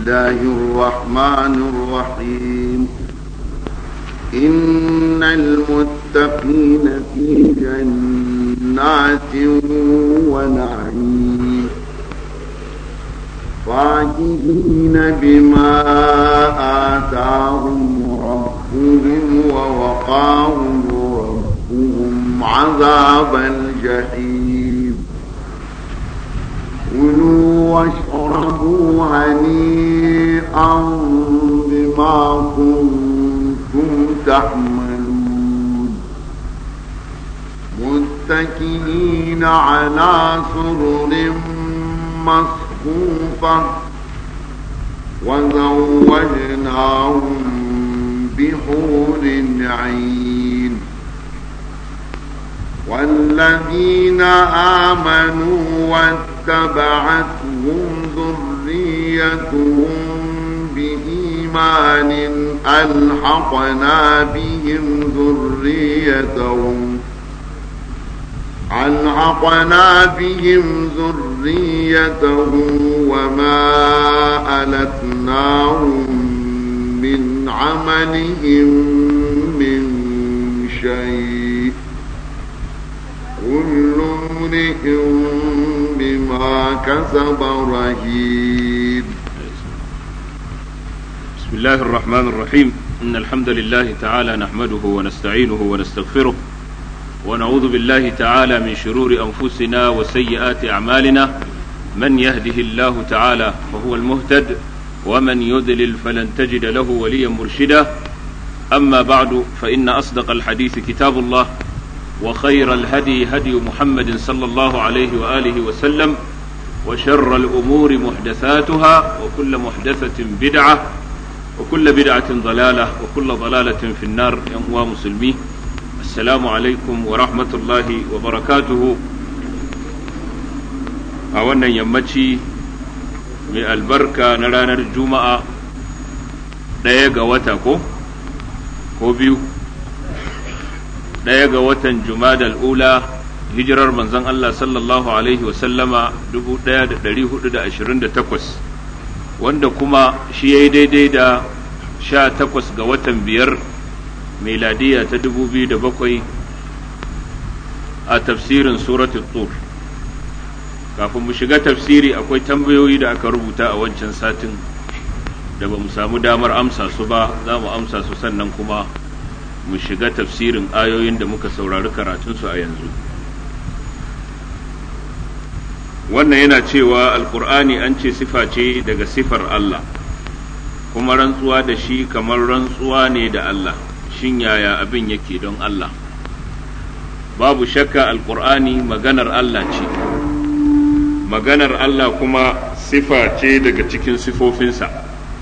الله الرحمن الرحيم إن المتقين في جنات ونعيم فاكهين بما آتاهم ربهم ووقاهم ربهم عذاب الجحيم كلوا واشربوا هنيئا بما كنتم تعملون متكئين على سرر مصفوفة وزوجناهم بحور عين والذين آمنوا واتبعتهم ذريتهم بإيمان ألحقنا بهم ذريتهم ألحقنا بهم ذريتهم وما ألتناهم من عملهم من شيء كل امرئ بما كسب رهين بسم الله الرحمن الرحيم إن الحمد لله تعالى نحمده ونستعينه ونستغفره ونعوذ بالله تعالى من شرور أنفسنا وسيئات أعمالنا من يهده الله تعالى فهو المهتد ومن يضلل فلن تجد له وليا مرشدا أما بعد فإن أصدق الحديث كتاب الله وخير الهدي هدي محمد صلى الله عليه وآله وسلم وشر الأمور محدثاتها وكل محدثة بدعة وكل بدعة ضلالة وكل ضلالة في النار يا مسلمين السلام عليكم ورحمة الله وبركاته a wannan yammaci mai albarka na ranar juma'a ɗaya ga wata ko ko biyu ɗaya ga watan jumadal ula hijirar manzon Allah sallallahu alaihi wasallama 1428 wanda kuma shi ya yi daidai da sha takwas ga watan biyar miladiya ta 2007 a tafsirin suratul tur kafin mu shiga tafsiri akwai tambayoyi da aka rubuta a wancan satin da ba mu samu damar amsa su ba za mu amsa su sannan kuma mu shiga tafsirin ayoyin da muka saurari karatunsu a yanzu wannan yana cewa alkur'ani an ce sifa ce daga sifar Allah kuma rantsuwa da shi kamar rantsuwa ne da Allah shin yaya abin yake don Allah babu shakka alkur'ani maganar Allah ce maganar Allah kuma sifa ce daga cikin sifofinsa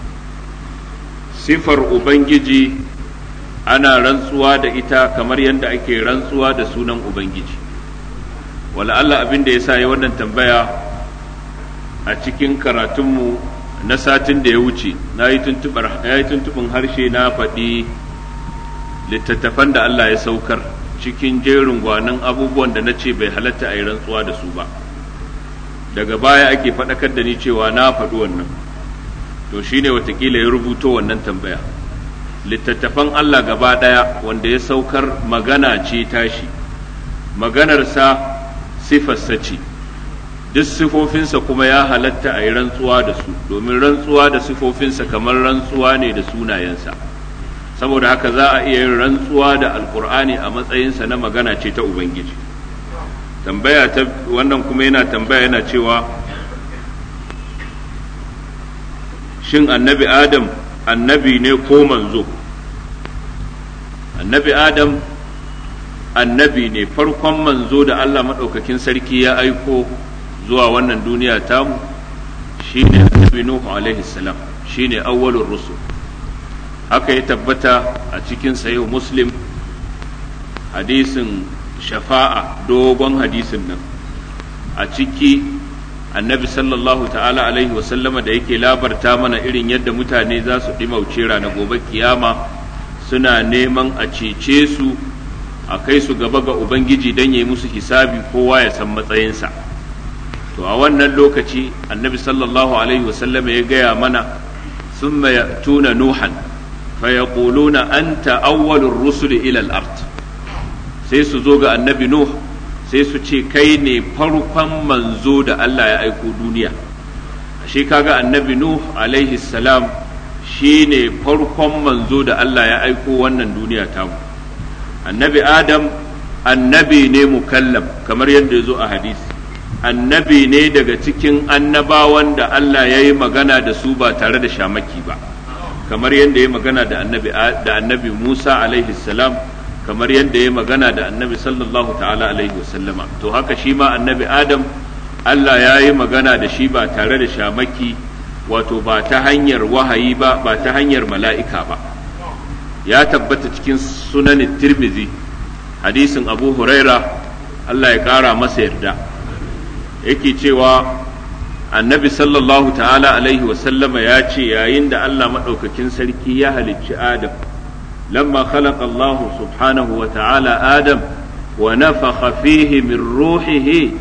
sifar Ubangiji ana rantsuwa da ita kamar yadda ake rantsuwa da sunan Ubangiji wala Allah abin da ya sa ya wannan tambaya a cikin karatunmu na satin da ya wuce na yi tuntuɓin harshe na faɗi littattafan da Allah ya saukar cikin jerin gwanin abubuwan da na ce bai halatta a yi rantsuwa da su ba daga baya ake faɗakar da ni cewa na faɗi wannan to shine watakila ya rubuto wannan tambaya littattafan Allah gaba ɗaya wanda ya saukar magana ce tashi maganarsa sifarsa ce duk sifofinsa kuma ya halatta a yi rantsuwa da su domin rantsuwa da sifofinsa kamar rantsuwa ne da sunayensa saboda haka za a iya yin rantsuwa da alkur'ani a matsayinsa na magana ce ta ubangiji tambaya ta wannan kuma yana tambaya yana cewa shin annabi adam annabi ne ko manzo annabi adam annabi ne farkon manzo da Allah maɗaukakin sarki ya aiko zuwa wannan duniya tamu shine annabi nuhu alaihi salam shine awwalur rusul haka ya tabbata a cikin sayo muslim hadisin shafa'a dogon hadisin nan a ciki annabi sallallahu ta'ala alaihi wasallama da yake labarta mana irin yadda mutane za su ɗimauce rana gobe kiyama suna neman a cece su a kai su gaba ga ubangiji don ya yi musu hisabi kowa ya san matsayinsa to a wannan lokaci annabi sallallahu alaihi wasallama ya gaya mana thumma ya'tuna nuhan fayaquluna anta awwalur rusuli ila al-ard sai su zo ga annabi nuh sai su ce kai ne farkon manzo da Allah ya aiko duniya shi kaga annabi nuh alaihi salam shi ne farkon manzo da Allah ya aiko wannan duniya tamu annabi adam annabi ne mukallam kamar yadda ya zo a hadisi annabi ne daga cikin annabawan da Allah ya yi magana da su ba tare da shamaki ba kamar yadda ya magana da annabi da annabi Musa alaihi salam kamar yadda ya magana da annabi sallallahu ta'ala alaihi wasallama to haka shi ma annabi adam Allah ya yi magana da shi ba tare da shamaki wato ba ta hanyar wahayi ba ba ta hanyar mala'ika ba ya tabbata cikin sunan tirmizi hadisin abu huraira Allah ya ƙara masa yarda yake cewa annabi sallallahu ta'ala alaihi wasallama ya ce yayin da Allah maɗaukakin sarki ya halicci adam lamma khalaqa Allah subhanahu wa ta'ala adam wa nafakha fihi min ruhihi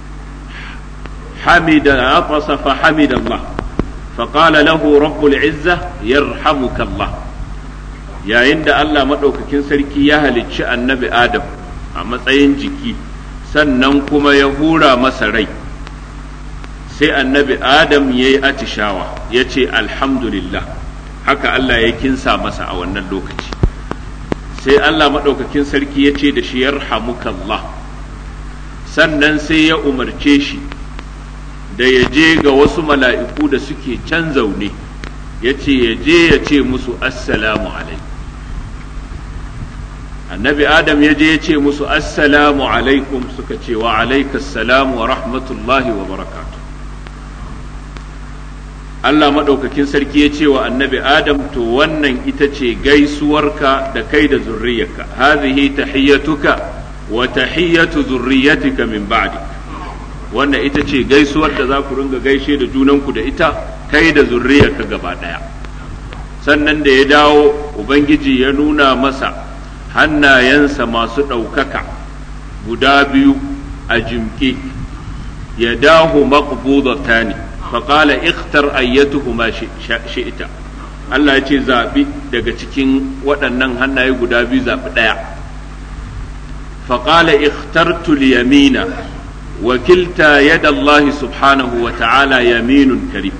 حمد عطس فحمد الله فقال له رب العزة يرحمك الله يا عند الله مدوككين سركي يا halicci annabi Adam a matsayin jiki sannan kuma ya hura masa rai sai annabi Adam ya yi atishawa ya ce alhamdulillah haka Allah ya kinsa masa a wannan lokaci sai Allah maɗaukakin sarki ya ce da shi yarhamukallah sannan sai ya umarce shi da ya je ga wasu mala'iku da suke can zaune ya ce ya je ya ce musu assalamu alaikum annabi adam ya je ya ce musu assalamu alaikum suka ce wa alaikassalamu wa rahmatullahi wa barakatu Allah maɗaukakin sarki ya ce wa annabi adam to wannan ita ce gaisuwarka da kai da zurriyarka hazihi tahiyyatuka wa tahiyyatu zurriyatika min ba'dik wannan ita ce gaisuwar da za ku ringa gaishe da junanku da ita kai da zurriyarka gaba ɗaya sannan da ya dawo ubangiji ya nuna masa hannayensa masu ɗaukaka guda biyu a jimke ya dahu maqbudata ne faƙala ikhtar ayyatuhuma shi'ita Allah ya ce zaɓi daga cikin waɗannan hannaye guda biyu zaɓi ɗaya faƙala ikhtartu yamina وكلتا يد الله سبحانه وتعالى يمين كريم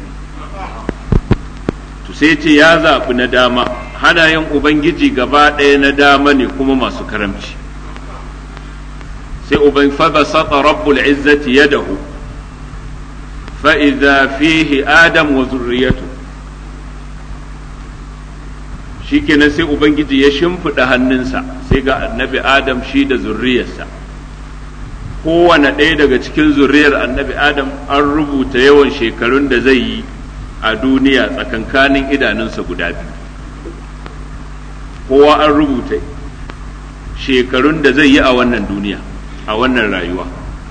تسيتي يا ذا ندامة هنا ين أبنجي gaba ɗaya na dama ne kuma masu karamci sai uban fabasata rabbul izzati yadahu fa idza fihi adam wa zurriyatu shikenan sai ubangiji ya shimfiɗa hannunsa sai ga annabi adam shi da zurriyarsa kowane ɗaya daga cikin zuriyar annabi adam an rubuta yawan shekarun da zai yi a duniya tsakankanin idanunsa guda biyu kowa an rubuta shekarun da zai yi a wannan duniya a wannan rayuwa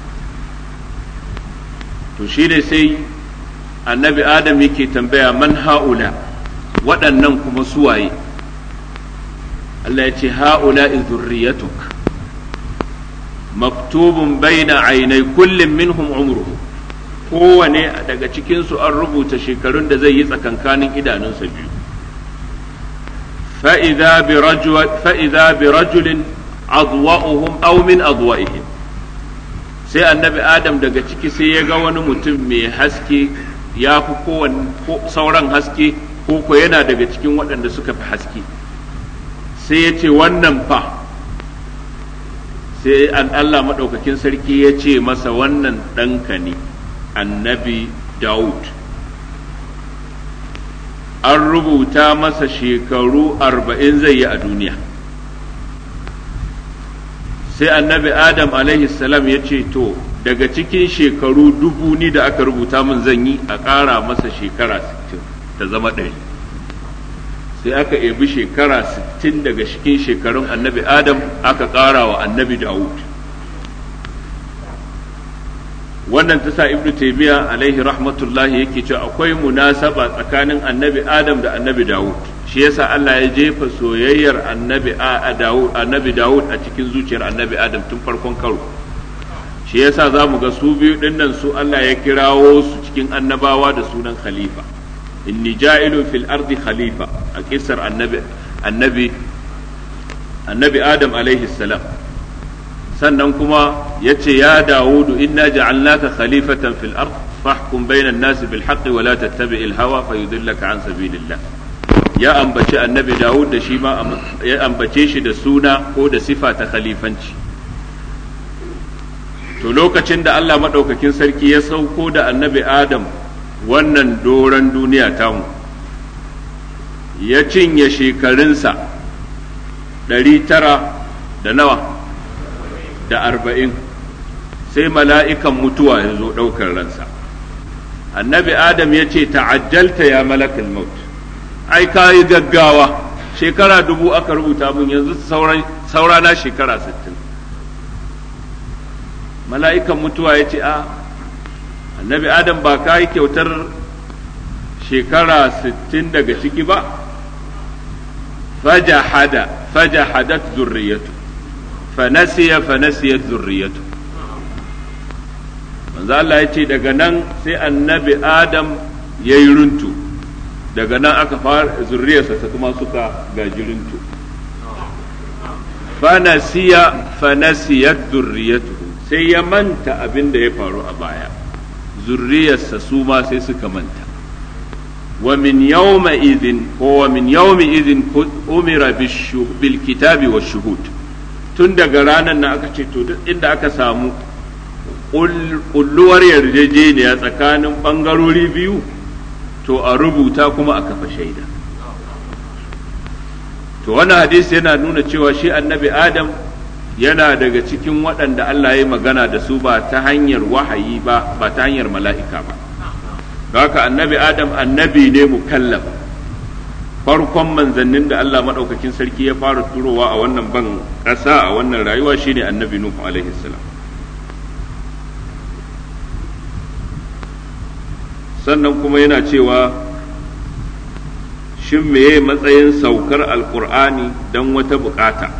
to shi ne sai annabi adam yake tambaya man ha'ula waɗannan kuma suwaye Allah ya ce ha'ula zurriyatuk maktubun baina ainai kullum minhum umruhu kowane daga cikinsu an rubuta shekarun da zai yi tsakankanin idanunsa biyu fa'iza bi rajulin adwa'uhum aw min adwa'ihim sai annabi adam daga ciki sai ya ga wani mutum mai haske ya fi sauran haske ko ko yana daga cikin waɗanda suka fi haske sai ya ce wannan fa sai an Allah maɗaukakin sarki ya ce masa wannan ɗanka ne annabi Dawud an rubuta masa shekaru arba'in zai yi a duniya sai annabi Adam salam ya ce to daga cikin shekaru dubu ni da aka rubuta min zan yi a ƙara masa shekara sittin ta zama ɗari sai aka ebi shekara 60 daga cikin shekarun annabi adam aka ƙara wa annabi dawud wannan ta sa ibnu taymiya alaihi rahmatullahi yake cewa akwai munasaba tsakanin annabi adam da annabi dawud shi yasa Allah ya jefa soyayyar annabi a dawud annabi dawud a cikin zuciyar annabi adam tun farkon karo shi yasa za mu ga su biyu dinnan su Allah ya kirawo su cikin annabawa da sunan khalifa inni ja'ilun fil ardi khalifa a kisar annabi annabi annabi adam alaihi salam sannan kuma yace ya dawudu inna ja'alnaka khalifatan fil ard fahkum bainan nasi bil haqqi wa la tattabi'il hawa fayudillaka an sabilillah ya ambaci annabi dawud da shi ma ya ambace shi da suna ko da sifa ta khalifanci to lokacin da Allah maɗaukakin sarki ya sauko da annabi Adam wannan doron duniya tamu ya cinye shekarunsa ɗari tara da nawa da arba'in sai mala'ikan mutuwa ya zo ɗaukar ransa annabi Adam ya ce ta'ajjalta ya malakal maut ai ka yi gaggawa shekara dubu aka rubuta mun yanzu saurana shekara sittin mala'ikan mutuwa ya ce a annabi adam ba ka yi kyautar shekara sittin daga ciki ba fajahada fajahadat zurriyatu fanasiya fanasiyat zurriyatu manzo Allah ya ce daga nan sai annabi adam ya yi runtu daga nan aka fara zurriyarsa ta kuma suka gaji runtu fanasiya fanasiyat zurriyatu sai ya manta abin da ya faru a baya zurriyarsa su ma sai suka manta wa min yawma idhin ko wa min yawmi idhin umira bil kitabi wa shuhud tun daga ranar nan aka ce to duk inda aka samu kulluwar yarjejeniya tsakanin bangarori biyu to a rubuta kuma a kafa shaida to wannan hadisi yana nuna cewa shi annabi adam yana daga cikin waɗanda Allah ya magana da su ba ta hanyar wahayi ba ba ta hanyar mala'ika ba haka annabi adam annabi ne mukallaf farkon manzannin da Allah maɗaukakin sarki ya fara turowa a wannan ban ƙasa a wannan rayuwa shine annabi nuhu alaihi salam sannan kuma yana cewa shin meye matsayin saukar alkur'ani don wata bukata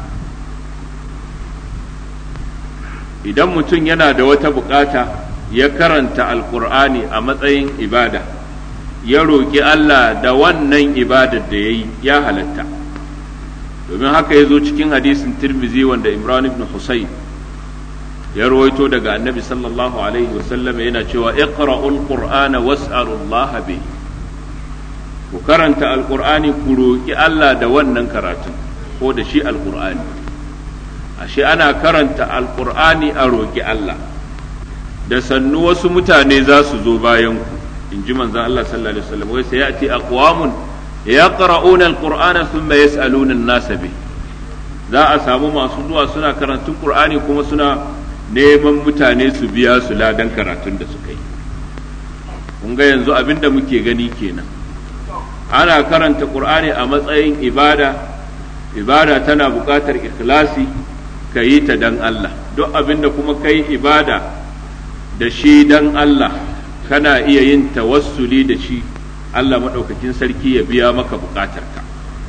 idan mutum yana da wata bukata ya karanta alkur'ani a matsayin ibada ya roƙi Allah da wannan ibadar da ya yi ya halatta domin haka ya zo cikin hadisin tirmizi wanda imran ibn husayn ya rawaito daga annabi sallallahu alaihi wasallam yana cewa iqra'ul qur'ana was'alullaha bi ku karanta alqur'ani ku roki Allah da wannan karatun ko da shi alqur'ani ashe ana karanta alqur'ani a roki Allah da sannu wasu mutane za su zo bayan ku in ji manzon Allah sallallahu alaihi wasallam wai sai yati aqwamun yaqra'una alqur'ana thumma yas'aluna an-nasa bi za a samu masu zuwa suna karantun qur'ani kuma suna neman mutane su biya su ladan karatun da suka yi kun ga yanzu abin da muke gani kenan ana karanta qur'ani a matsayin ibada ibada tana buƙatar ikhlasi ka yi ta dan Allah duk abin da kuma kai ibada da shi dan Allah kana iya yin tawassuli da shi Allah maɗaukakin sarki ya biya maka buƙatarka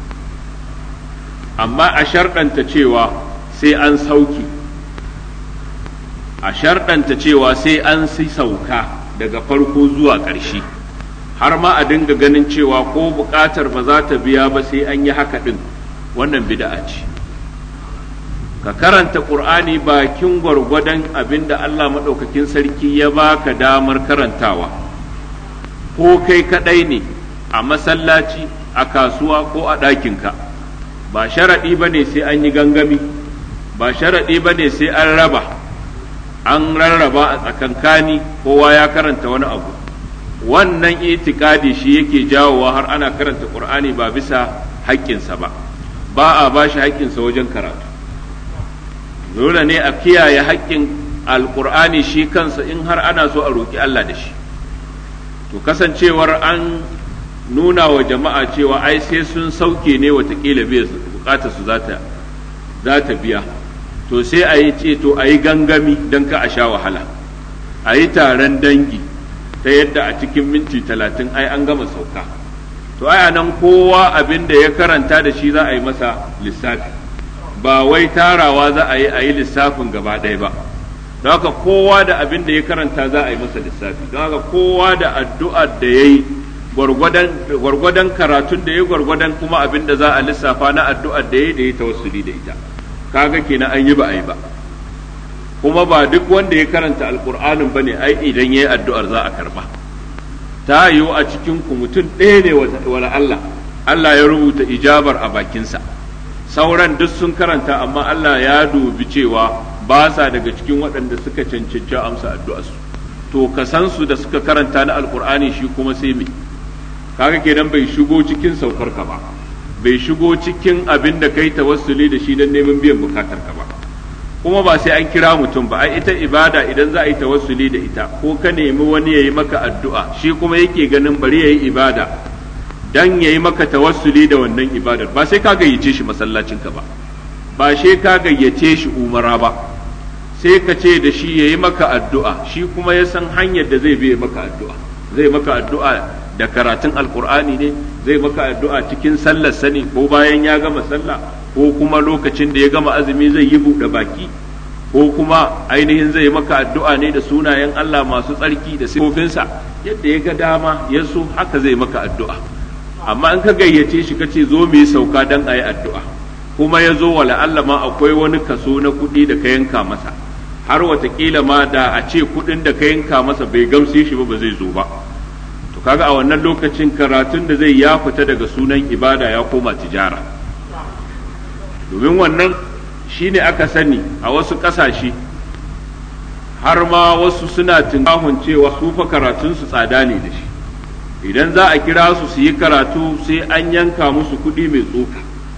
amma a sharɗanta cewa sai an sauki a sharɗanta cewa sai an si sauka daga farko zuwa ƙarshe har ma a dinga ganin cewa ko buƙatar ba za ta biya ba sai an yi haka ɗin wannan bida'a ce ka karanta ƙur'ani bakin gwargwadon abin da Allah maɗaukakin sarki ya baka damar karantawa ko kai kaɗai ne a masallaci a kasuwa ko a ɗakinka ba sharaɗi ba ne sai an yi gangami ba sharaɗi ba ne sai an raba an rarraba a tsakankani kowa ya karanta wani abu wannan itikadi shi yake jawowa har ana karanta qur'ani ba bisa haƙƙinsa ba ba a ba shi haƙƙinsa wajen karatu dole ne a kiyaye haƙƙin alƙur'ani shi kansa in har ana so a roƙi Allah da shi to kasancewar an nuna wa jama'a cewa ai sai sun sauke ne watakila biya bukatar su za ta biya to sai a yi ce to a yi gangami don ka a sha wahala a yi taron dangi ta yadda a cikin minti talatin ai an gama sauka to ai nan kowa abin da ya karanta da shi za a yi masa lissafi ba wai tarawa za a yi a yi lissafin gaba ɗaya ba don haka kowa da abin da ya karanta za a yi masa lissafi don haka kowa da addu'ar da ya yi gwargwadon karatun da ya gwargwadon kuma abin da za a lissafa na addu'ar da ya da ya tawassuli da ita kaga kenan an yi ba a yi ba kuma ba duk wanda ya karanta alkur'anin ba ne ai idan ya yi addu'ar za a karba ta yiwu a cikin ku mutum ɗaya ne wala Allah Allah ya rubuta ijabar a bakinsa sauran duk sun karanta amma Allah ya dubi cewa ba sa daga cikin waɗanda suka cancanci amsa addu'arsu to ka san su da suka karanta na alkur'ani shi kuma sai me kaga kenan bai shigo cikin saukar ka ba bai shigo cikin abin da kai tawassuli da shi don neman biyan bukatar ka ba kuma ba sai an kira mutum ba ai ita ibada idan za a yi tawassuli da ita ko ka nemi wani yayi maka addu'a shi kuma yake ganin bari yayi ibada dan yayi maka tawassuli da wannan ibadar ba sai ka gayyace shi masallacin ka ba ba sai ka gayyace shi umara ba sai ka ce da shi yayi maka addu'a shi kuma ya san hanyar da zai bi maka addu'a zai maka addu'a da karatun alkur'ani ne zai maka addu'a cikin sallar sani ko bayan ya gama sallah ko kuma lokacin da ya gama azumi zai yi buɗe baki ko kuma ainihin zai maka addu'a ne da sunayen Allah masu tsarki da sifofinsa yadda ya ga dama ya so haka zai maka addu'a amma in ka gayyace shi ka ce zo mu yi sauka dan a yi addu'a kuma ya zo wala Allah ma akwai wani kaso na kuɗi da ka yanka masa har watakila ma da a ce kuɗin da ka yanka masa bai gamshe shi ba ba zai zo ba to kaga a wannan lokacin karatun da zai ya fita daga sunan ibada ya koma tijara domin wannan shine aka sani a wasu ƙasashe har ma wasu suna tunkahun cewa su fa karatun su tsada ne da shi idan za a kira su su yi karatu sai an yanka musu kuɗi mai tsoka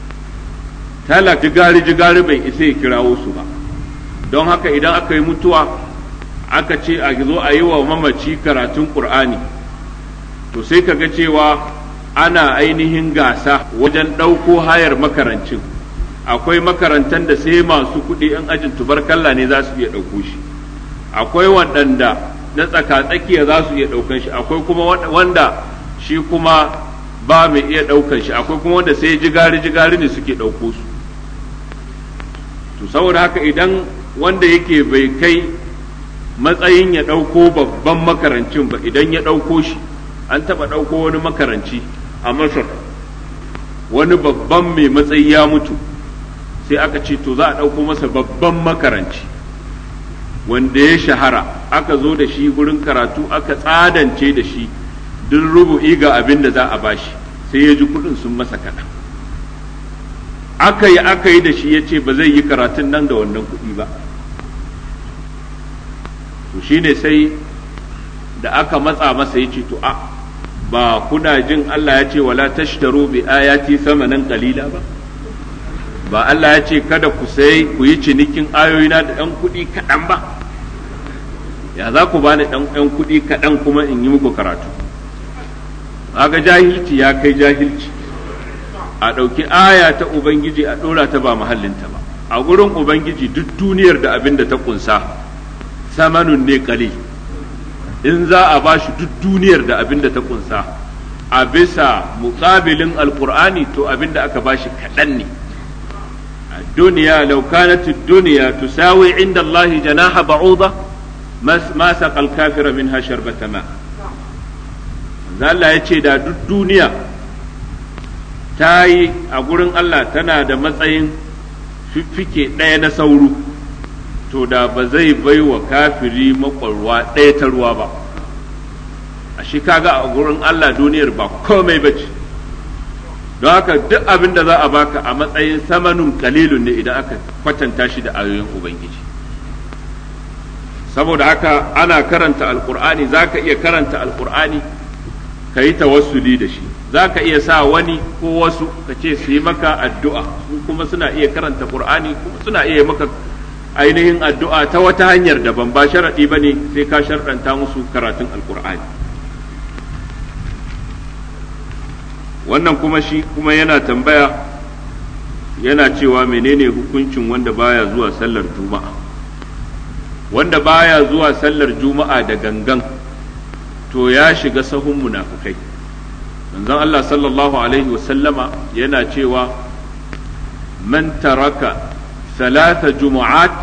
talak jigari jigari bai isa ya kirawo su ba don haka idan aka yi mutuwa aka ce a zo a yi wa mamaci karatun ƙur'ani to sai ka ga cewa ana ainihin gasa wajen ɗauko hayar makarancin akwai makarantar da sai masu kuɗi in ajin tubarkalla ne za su iya ɗauko shi akwai waɗanda na tsaka-tsakiya za su iya ɗaukan shi akwai kuma wanda shi kuma ba mai iya ɗaukan shi akwai kuma wanda sai jigari-jigari ne suke ɗauko su to saboda haka idan wanda yake bai kai matsayin ya ɗauko babban makarancin ba idan ya ɗauko shi an taɓa ɗauko wani makaranci a masar wani babban mai matsayi ya mutu sai aka ce to za a ɗauko masa babban makaranci wanda ya shahara aka zo da shi gurin karatu aka tsadance da shi duk rubu'i ga abin da za a bashi sai ya ji kuɗin sun masa kaɗan aka yi aka yi da shi ya ce ba zai yi karatun nan da wannan kuɗi ba to shine sai da aka matsa masa ya ce to a ba kuna jin Allah ya ce wala tashtaru bi ayati samanan qalila ba ba Allah ya ce kada ku sai ku yi cinikin ayoyina da ɗan kuɗi kaɗan ba ya za ku bani ɗan ɗan kuɗi kaɗan kuma in yi muku karatu ga jahilci ya kai jahilci a ɗauki aya ta ubangiji a ɗora ta ba mahallinta ba a gurin ubangiji duk duniyar da abin da ta ƙunsa samanun ne ƙalil in za a ba shi duk duniyar da abin da ta kunsa a bisa muƙabilin alƙur'ani to abin da aka ba shi kaɗan ne duniya laukanatu duniya tusawi inda Allah janaha ba'uda ma saqal kafira minha sharbata ma Allah ya ce da duk duniya ta yi a gurin Allah tana da matsayin fiffike ɗaya na sauro to da ba zai bai wa kafiri makwarwa ɗaya ta ruwa ba a shi kaga a gurin Allah duniyar ba komai ba ce don haka duk abin da za a baka a matsayin samanun kalilun ne idan aka kwatanta shi da ayoyin ubangiji saboda haka ana karanta alkur'ani za ka iya karanta alkur'ani ka yi tawassuli da shi za ka iya sa wani ko wasu ka ce su yi maka addu'a kuma suna iya karanta qur'ani kuma suna iya maka ainihin addu'a ta wata hanyar daban ba sharaɗi ba ne sai ka sharɗanta musu karatun alkur'ani wannan kuma shi kuma yana tambaya yana cewa menene hukuncin wanda baya zuwa sallar juma'a wanda baya zuwa sallar juma'a da gangan to ya shiga sahun munafukai manzon Allah sallallahu alaihi wasallama yana cewa man taraka ثلاث جمعات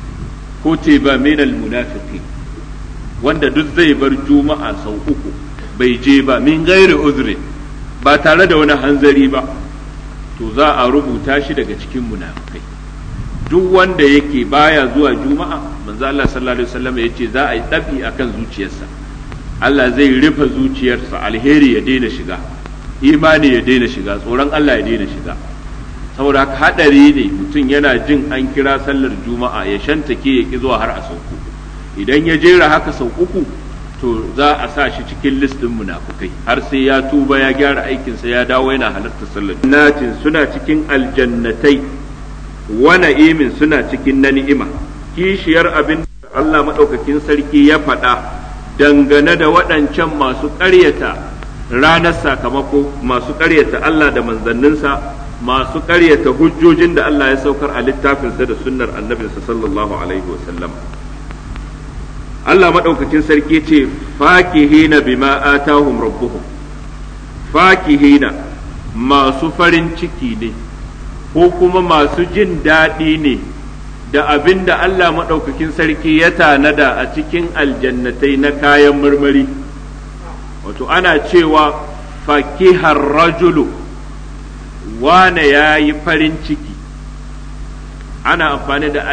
كتب من المنافقين wanda duk zai bar juma'a sau uku bai je ba min gairi uzri ba tare da wani hanzari ba to za a rubuta shi daga cikin munafikai duk wanda yake baya zuwa juma'a manzo Allah sallallahu alaihi wasallam yace za a yi dabi akan zuciyarsa Allah zai rufe zuciyarsa alheri ya daina shiga imani ya daina shiga tsoron Allah ya daina shiga saboda haka hadari ne mutum yana jin an kira sallar juma'a ya shantake ya ki zuwa har a sauku idan ya jera haka sau uku to za a sa shi cikin listin munafukai har sai ya tuba ya gyara aikinsa ya dawo yana halarta sallar natin suna cikin aljannatai wa na'imin suna cikin na ni'ima kishiyar abin Allah madaukakin sarki ya faɗa dangane da waɗancan masu ƙaryata ranar sakamako masu ƙaryata Allah da manzanninsa masu ƙaryata hujjojin da Allah ya saukar a littafinsa da sunnar annabinsa sallallahu alaihi wa sallam Allah maɗaukacin sarki ce fakihina bima atahum rabbuhum fakihina masu farin ciki ne ko kuma masu jin daɗi ne da abin da Allah maɗaukakin sarki ya tanada a cikin aljannatai na kayan marmari wato ana cewa fakihar rajulu wane ya yi farin ciki ana amfani da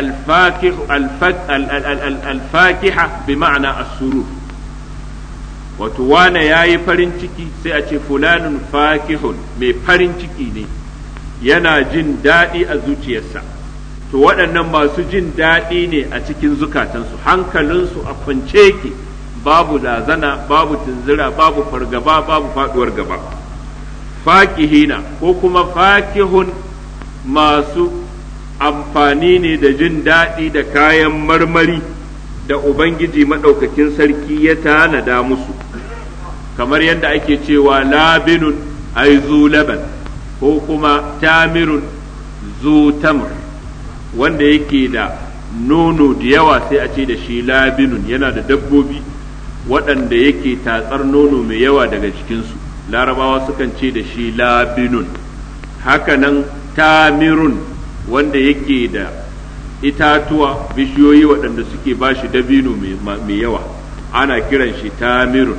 alfakiha bi ma'ana asuru wato wane ya yi farin ciki sai a ce fulanun fakihun mai farin ciki ne yana jin daɗi a zuciyarsa to waɗannan masu jin daɗi ne a cikin zukatansu hankalinsu a kwance ke babu lazana babu tunzira babu fargaba babu faɗuwar gaba fakihina ko kuma fakihun masu amfani ne da jin daɗi da kayan marmari da Ubangiji maɗaukakin sarki ya tanada musu kamar yadda ake cewa labinun ai zu laban ko kuma tamirun zu tamr wanda yake da nono da yawa sai a ce da shi labinun yana da dabbobi waɗanda yake tatsar nono mai yawa daga cikinsu larabawa sukan ce da shi labinun hakanan tamirun wanda yake da itatuwa bishiyoyi waɗanda suke ba shi dabino mai yawa ana kiran shi tamirun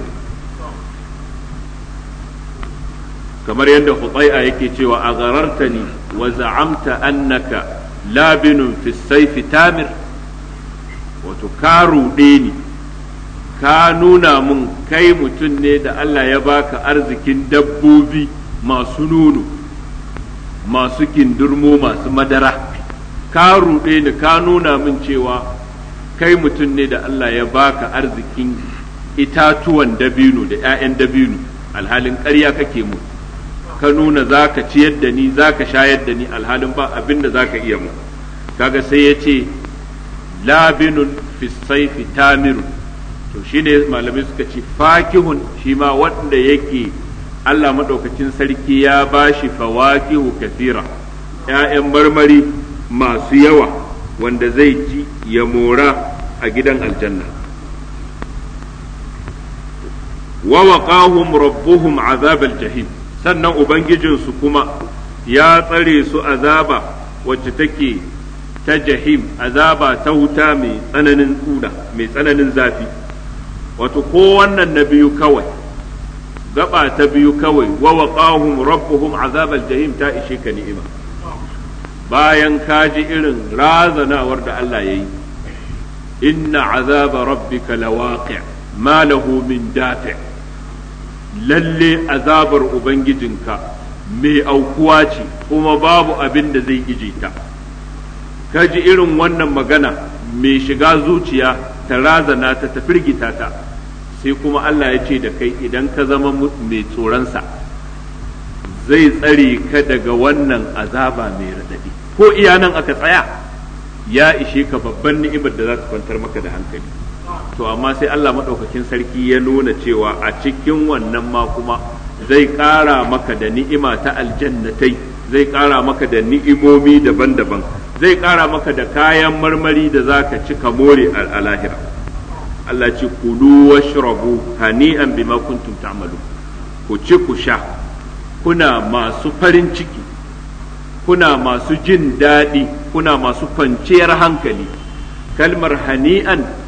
kamar yadda hutsai'a yake cewa a garartani wa za'amta annaka labinun fi saifi tamir wato ka ruɗe ni ka nuna mun kai mutum ne da Allah ya baka arzikin dabbobi masu nono masu kindurmo masu madara ka ruɗe ni ka nuna min cewa kai mutum ne da Allah ya baka arzikin itatuwan dabino da 'ya'yan dabino alhalin ƙarya kake mu ka nuna za ka ciyar da ni za ka shayar da ni alhalin ba abin da za ka iya mu kaga sai ya ce labinun fisaifi tamirun to shine malamai suka ce fakihun shi ma wanda yake Allah maɗaukacin sarki ya ba shi fawakihu kafira ‘ya'yan marmari masu yawa wanda zai ci ya mora a gidan aljanna wa waqahum rabbuhum azabal jahim sannan ubangijinsu kuma ya tsare su azaba wacce take ta jahim azaba ta wuta mai tsananin tsuda mai tsananin zafi wato ko wannan na biyu kawai gaba ta biyu kawai wa waqahum rabbuhum azabal jahim ta ishe ka ni'ima bayan ka ji irin razanawar da Allah yayi inna azaba rabbika lawaqi' ma lahu min dafi' lalle azabar ubangijinka mai aukuwa ce kuma babu abin da zai ije ta ka ji irin wannan magana mai shiga zuciya ta razana ta ta firgita ta sai kuma Allah ya ce da kai idan ka zama mai tsoronsa zai tsare ka daga wannan azaba mai raɗaɗi ko iya nan aka tsaya ya ishe ka babban ni'imar da za ta kwantar maka da hankali to amma sai Allah maɗaukakin sarki ya nuna cewa a cikin wannan ma kuma zai ƙara maka da ni'ima ta aljannatai zai ƙara maka da ni'imomi daban-daban zai ƙara maka da kayan marmari da za ka ci ka more a lahira Allah ce kulu washrabu hani'an bima kuntum ta'malu ku ci ku sha kuna masu farin ciki kuna masu jin daɗi kuna masu kwanciyar hankali kalmar hani'an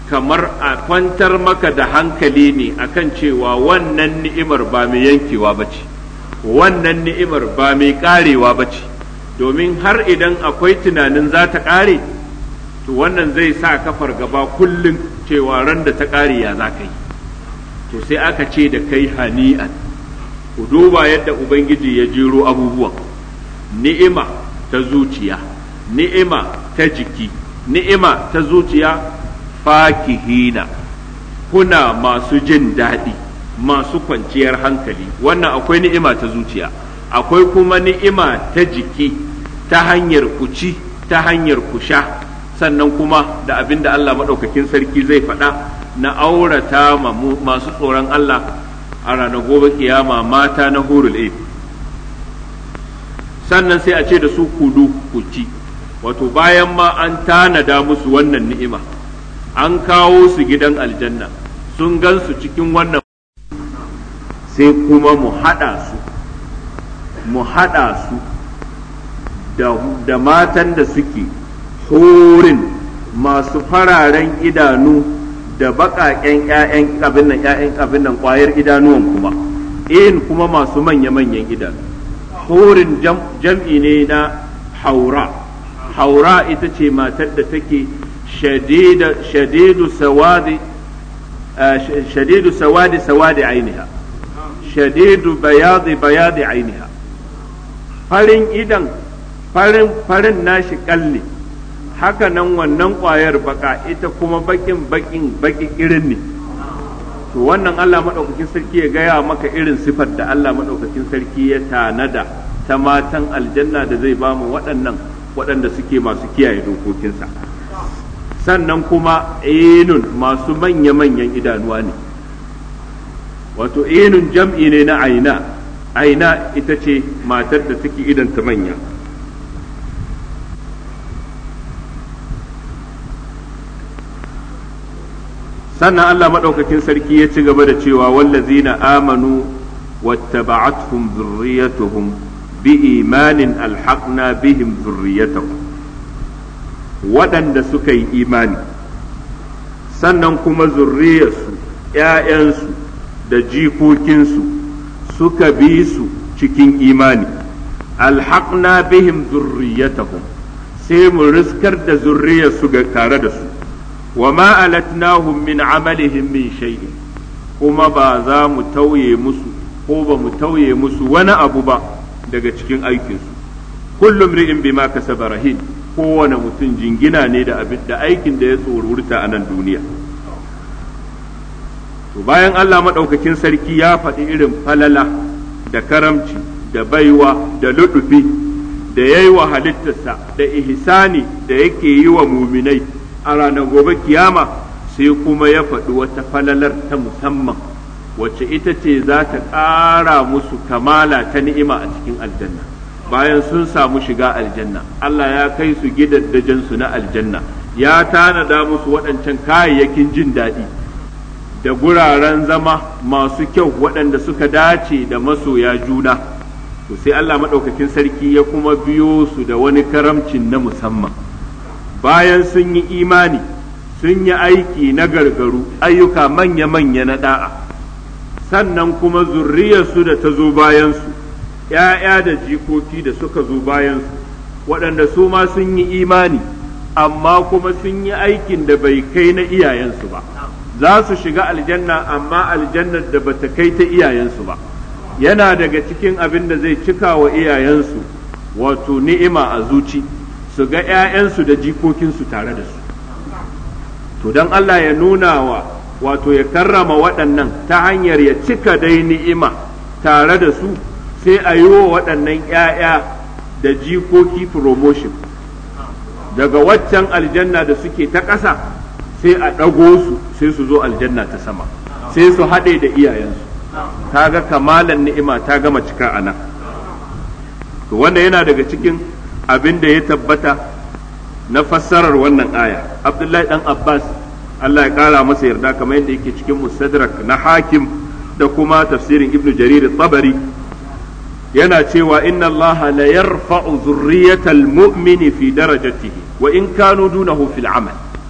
kamar a kwantar maka da hankali ne akan cewa wannan ni'imar ba mai yankewa ba ce wannan ni'imar ba mai karewa ba ce domin har idan akwai tunanin za ta kare to wannan zai sa kafar gaba kullum cewa ran da ta kare ya za ka yi to sai aka ce da kai hani'an ku duba yadda ubangiji ya jero abubuwan ni'ima ta zuciya ni'ima ta jiki ni'ima ta zuciya fakihina kuna masu jin daɗi masu kwanciyar hankali wannan akwai ni'ima ta zuciya akwai kuma ni'ima ta jiki ta hanyar kuci ta hanyar kusha sannan kuma da abin da Allah maɗaukakin sarki zai faɗa na aurata masu tsoron Allah a ranar gobe kiyama mata na hurul ain sannan sai a ce da su kudu kuci wato bayan ma an tanada musu wannan ni'ima an kawo su gidan aljanna sun gan su cikin wannan sai kuma mu haɗa su mu haɗa su da matan da suke horin masu fararen idanu da baƙaƙen ‘ya'yan abin nan ‘ya'yan abin nan ƙwayar idanuwan kuma in kuma masu manya-manyan idanu horin jam'i ne na haura haura ita ce matar da take shadidu sawadi shadidu sawadi sawadi ainiha shadidu bayadi bayadi ainiha farin idan farin farin nashi kalle haka nan wannan ƙwayar baka ita kuma bakin bakin baki irin ne to wannan Allah maɗaukakin sarki ya gaya maka irin sifar da Allah maɗaukakin sarki ya tanada ta matan aljanna da zai ba mu waɗannan waɗanda suke masu kiyaye dokokinsa sannan kuma enun masu manya-manyan idanuwa ne wato enun jam'i ne na aina aina ita ce matar da take idanta manya sannan Allah maɗaukakin sarki ya ci gaba da cewa wallazina amanu wattaba'atuhum zurriyatuhum bi imanin alhaqna bihim zurriyatahum waɗanda suka yi imani sannan kuma zurriyarsu ‘ya'yansu da jikokinsu suka bi su cikin imani alhaqna bihim zurriyatahum sai mu riskar da zurriyarsu ga tare da su wa ma alatnahum min amalihim min shay'in kuma ba za mu tauye musu ko ba mu tauye musu wani abu ba daga cikin aikinsu kullum ri'in bima kasaba rahin kowane mutum jingina ne da abin da aikin da ya tsorurta a nan duniya to bayan Allah maɗaukakin sarki ya faɗi irin falala da karamci da baiwa da luɗufi da ya yi wa halittarsa da ihsani da yake yi wa muminai a ranar gobe kiyama sai kuma ya faɗi wata falalar ta musamman wacce ita ce za ta ƙara musu kamala ta ni'ima a cikin aljanna bayan sun samu shiga aljanna Allah ya kai su gidajensu na aljanna ya tanada musu waɗancan kayayyakin jin daɗi da guraren zama masu kyau waɗanda suka dace da masoya juna to sai Allah maɗaukakin sarki ya kuma biyo su da wani karamcin na musamman bayan sun yi imani sun yi aiki na gargaru ayyuka manya-manya na da'a sannan kuma zurriyarsu da ta zo bayansu ‘ya'ya da jikoki da suka zo bayansu waɗanda su ma sun yi imani amma kuma sun yi aikin da bai kai na iyayensu ba za su shiga aljanna amma aljannar da bata kai ta iyayensu ba yana daga cikin abin da zai cika wa iyayensu wato ni'ima a zuci su ga ‘ya'yansu da jikokinsu tare da su to don Allah ya nuna wa wato ya karrama waɗannan ta hanyar ya cika dai ni'ima tare da su sai a yi wa waɗannan ‘ya'ya da jikoki promotion daga waccan aljanna da suke ta ƙasa sai a ɗago su sai su zo aljanna ta sama sai su haɗe da iyayensu ta ga kamalan ni'ima ta gama cika a nan to wanda yana daga cikin abin da ya tabbata na fassarar wannan aya abdullahi dan abbas allah ya kara masa yarda kamar yadda yake cikin mustadrak na hakim da kuma tafsirin ibnu jarir tabari yana cewa inna allah la yarfa'u zurriyatal mu'mini fi darajatihi wa in kanu dunahu fil amal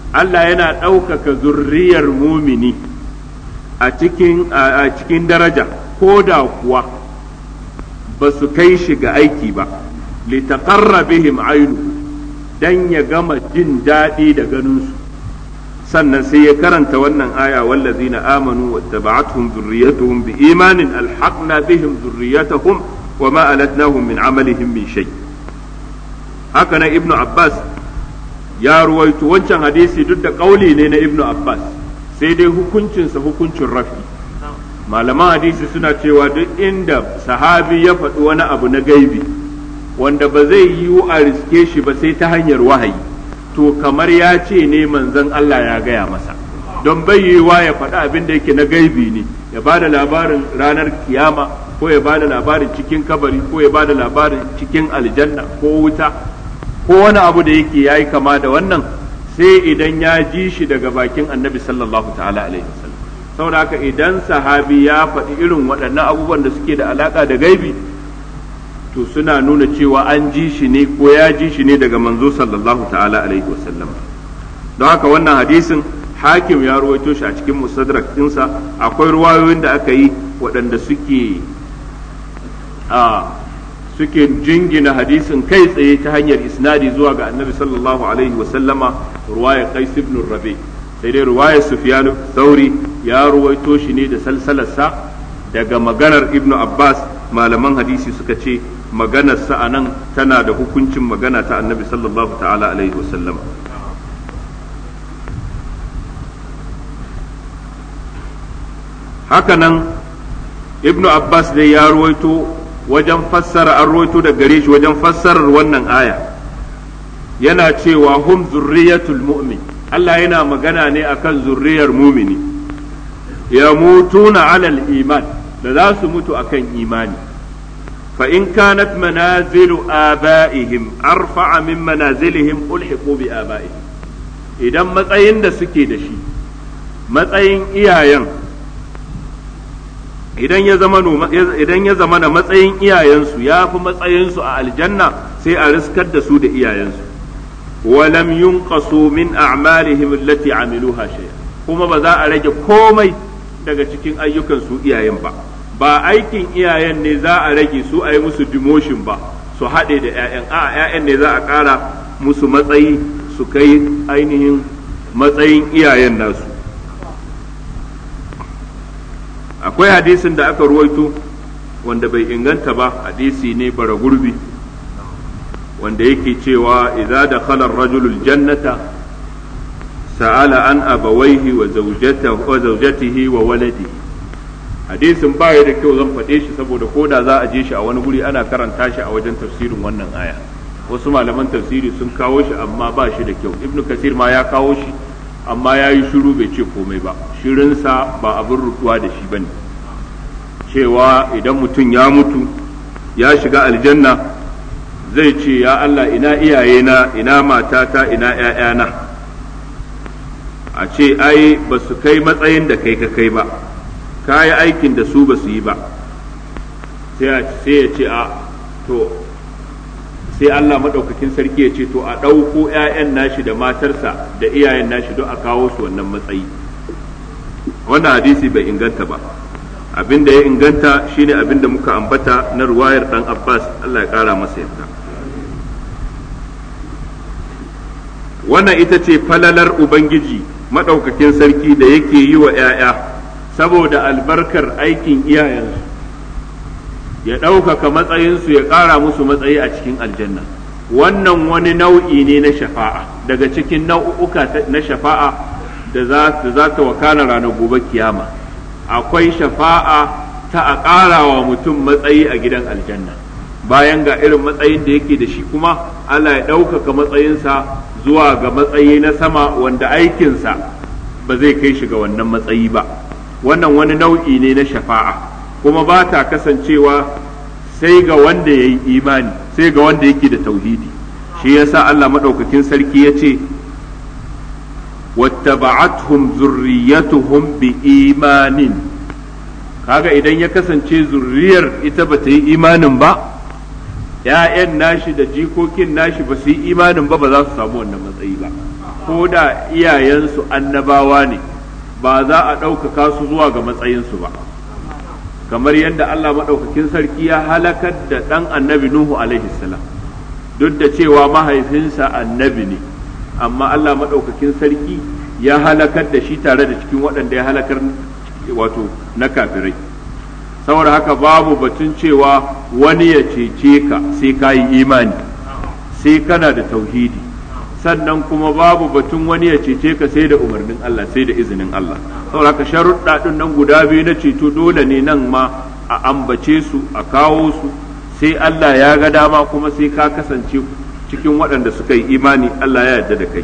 Allah yana ɗaukaka zurriyar mumini a cikin a cikin daraja ko da kuwa ba su kai shi ga aiki ba litaqarra bihim ainu dan ya gama jin daɗi da ganinsu sannan sai ya karanta wannan aya wallazina amanu wattaba'atuhum dhurriyyatuhum biimanin alhaqna bihim dhurriyyatahum wama alatnahum min amalihim min shay haka nan ibnu abbas ya ruwaito wancan hadisi duk da kauli ne na ibnu abbas sai dai hukuncinsa hukuncin rafi malaman hadisi suna cewa duk inda sahabi ya faɗi wani abu na gaibi wanda ba zai yiwu a riske shi ba sai ta hanyar wahayi to kamar ya ce ne manzon Allah ya gaya masa don bai yiwuwa ya faɗi abin da yake na gaibi ne ya ba da labarin ranar kiyama ko ya ba da labarin cikin kabari ko ya ba da labarin cikin aljanna ko wuta ko wani abu da yake yayi kama da wannan sai idan ya ji shi daga bakin annabi sallallahu ta'ala alaihi wasallam saboda haka idan sahabi ya faɗi irin waɗannan abubuwan da suke da alaka da gaibi to suna nuna cewa an ji shi ne ko ya ji shi ne daga manzo sallallahu ta'ala alaihi wasallam don haka wannan hadisin hakim ya ruwaito shi a cikin musadrak ɗinsa akwai ruwayoyin da aka yi waɗanda suke a suke jingina hadisin kai tsaye ta hanyar isnadi zuwa ga annabi sallallahu alaihi wasallama ruwaya qais ibn rabi sai dai ruwaya sufyan thauri ya ruwaito shi ne da salsalarsa daga maganar ibnu abbas malaman hadisi suka ce maganar sa anan tana da hukuncin magana ta annabi sallallahu ta'ala alaihi wasallama hakanan ibnu abbas dai ya ruwaito wajen fassara an ruwaito da gare shi wajen fassarar wannan aya yana cewa hum zurriyatul mu'min Allah yana magana ne akan zurriyar mumini ya mutuna alal iman da za su mutu akan imani fa in kanat manazilu aba'ihim arfa'a min manazilihim ulhiqu bi aba'ihim idan matsayin da suke da shi matsayin iyayen idan ya zama idan ya zama na matsayin iyayensu ya fi matsayinsu a aljanna sai a riskar da su da iyayensu walam yunqasu min a'malihim allati amiluha shay'a kuma ba za a rage komai daga cikin ayyukan su iyayen ba ba aikin iyayen ne za a rage su a yi musu demotion ba su haɗe da 'ya'yan a 'ya'yan ne za a ƙara musu matsayi su kai ainihin matsayin iyayen nasu akwai hadisin da aka ruwaito wanda bai inganta ba hadisi ne bara gurbi wanda yake cewa idza dakhala ar-rajulu al-jannata sa'ala an abawaihi wa zawjatihi wa zawjatihi wa waladihi hadisin ba ya da kyau zan faɗe shi saboda koda za a je shi a wani guri ana karanta shi a wajen tafsirin wannan aya wasu malaman tafsiri sun kawo shi amma ba shi da kyau ibnu kasir ma ya kawo shi amma ya yi shiru bai ce komai ba shirinsa ba abin rutuwa da shi ba ne cewa idan mutum ya mutu ya shiga aljanna zai ce ya Allah ina iyayena ina matata ina ‘ya'yana a ce ai ba su kai matsayin da kai ka kai ba ka yi aikin da su ba su yi ba sai ya ce a to sai Allah maɗaukakin sarki ya ce to a ɗauko ‘ya'yan nashi da matarsa da iyayen nashi don a kawo su wannan matsayi wannan hadisi bai inganta ba abin da ya inganta shine abin da muka ambata na ruwayar ɗan Abbas Allah ya ƙara masa yadda wannan ita ce falalar Ubangiji maɗaukakin sarki da yake yi wa ‘ya'ya saboda albarkar aikin iyayensu ya ɗaukaka matsayinsu ya ƙara musu matsayi a cikin aljanna wannan wani nau'i ne na shafa'a daga cikin nau'uka na shafa'a da za ta wakana ranar gobe kiyama akwai shafa'a ta a ƙara wa mutum matsayi a gidan aljanna bayan ga irin matsayin da yake da shi kuma Allah ya ɗaukaka matsayinsa zuwa ga matsayi na sama wanda aikinsa ba zai kai shi ga wannan matsayi ba wannan wani nau'i ne na shafa'a kuma ba ta kasancewa sai ga wanda ya yi imani sai ga wanda yake da tauhidi shi yasa Allah maɗaukakin sarki ya ce wattaba'athum zurriyatuhum bi imanin kaga idan ya kasance zurriyar ita ba ta yi imanin ba ‘ya'yan nashi da jikokin nashi ba su yi imanin ba ba za su samu wannan matsayi ba ko da iyayensu annabawa ne ba za a ɗaukaka su zuwa ga matsayinsu ba kamar yadda Allah maɗaukakin sarki ya halakar da ɗan annabi Nuhu alaihi salam duk da cewa mahaifinsa annabi ne amma Allah maɗaukakin sarki ya halakar da shi tare da cikin waɗanda ya halakar wato na kafirai saboda haka babu batun cewa wani ya cece ka sai ka yi imani sai kana da tauhidi sannan kuma babu batun wani ya cece ka sai da umarnin Allah sai da izinin Allah saboda haka sharuɗa ɗin nan guda biyu na ceto dole ne nan ma a ambace su a kawo su sai Allah ya ga dama kuma sai ka kasance cikin waɗanda suka yi imani Allah ya yarda da kai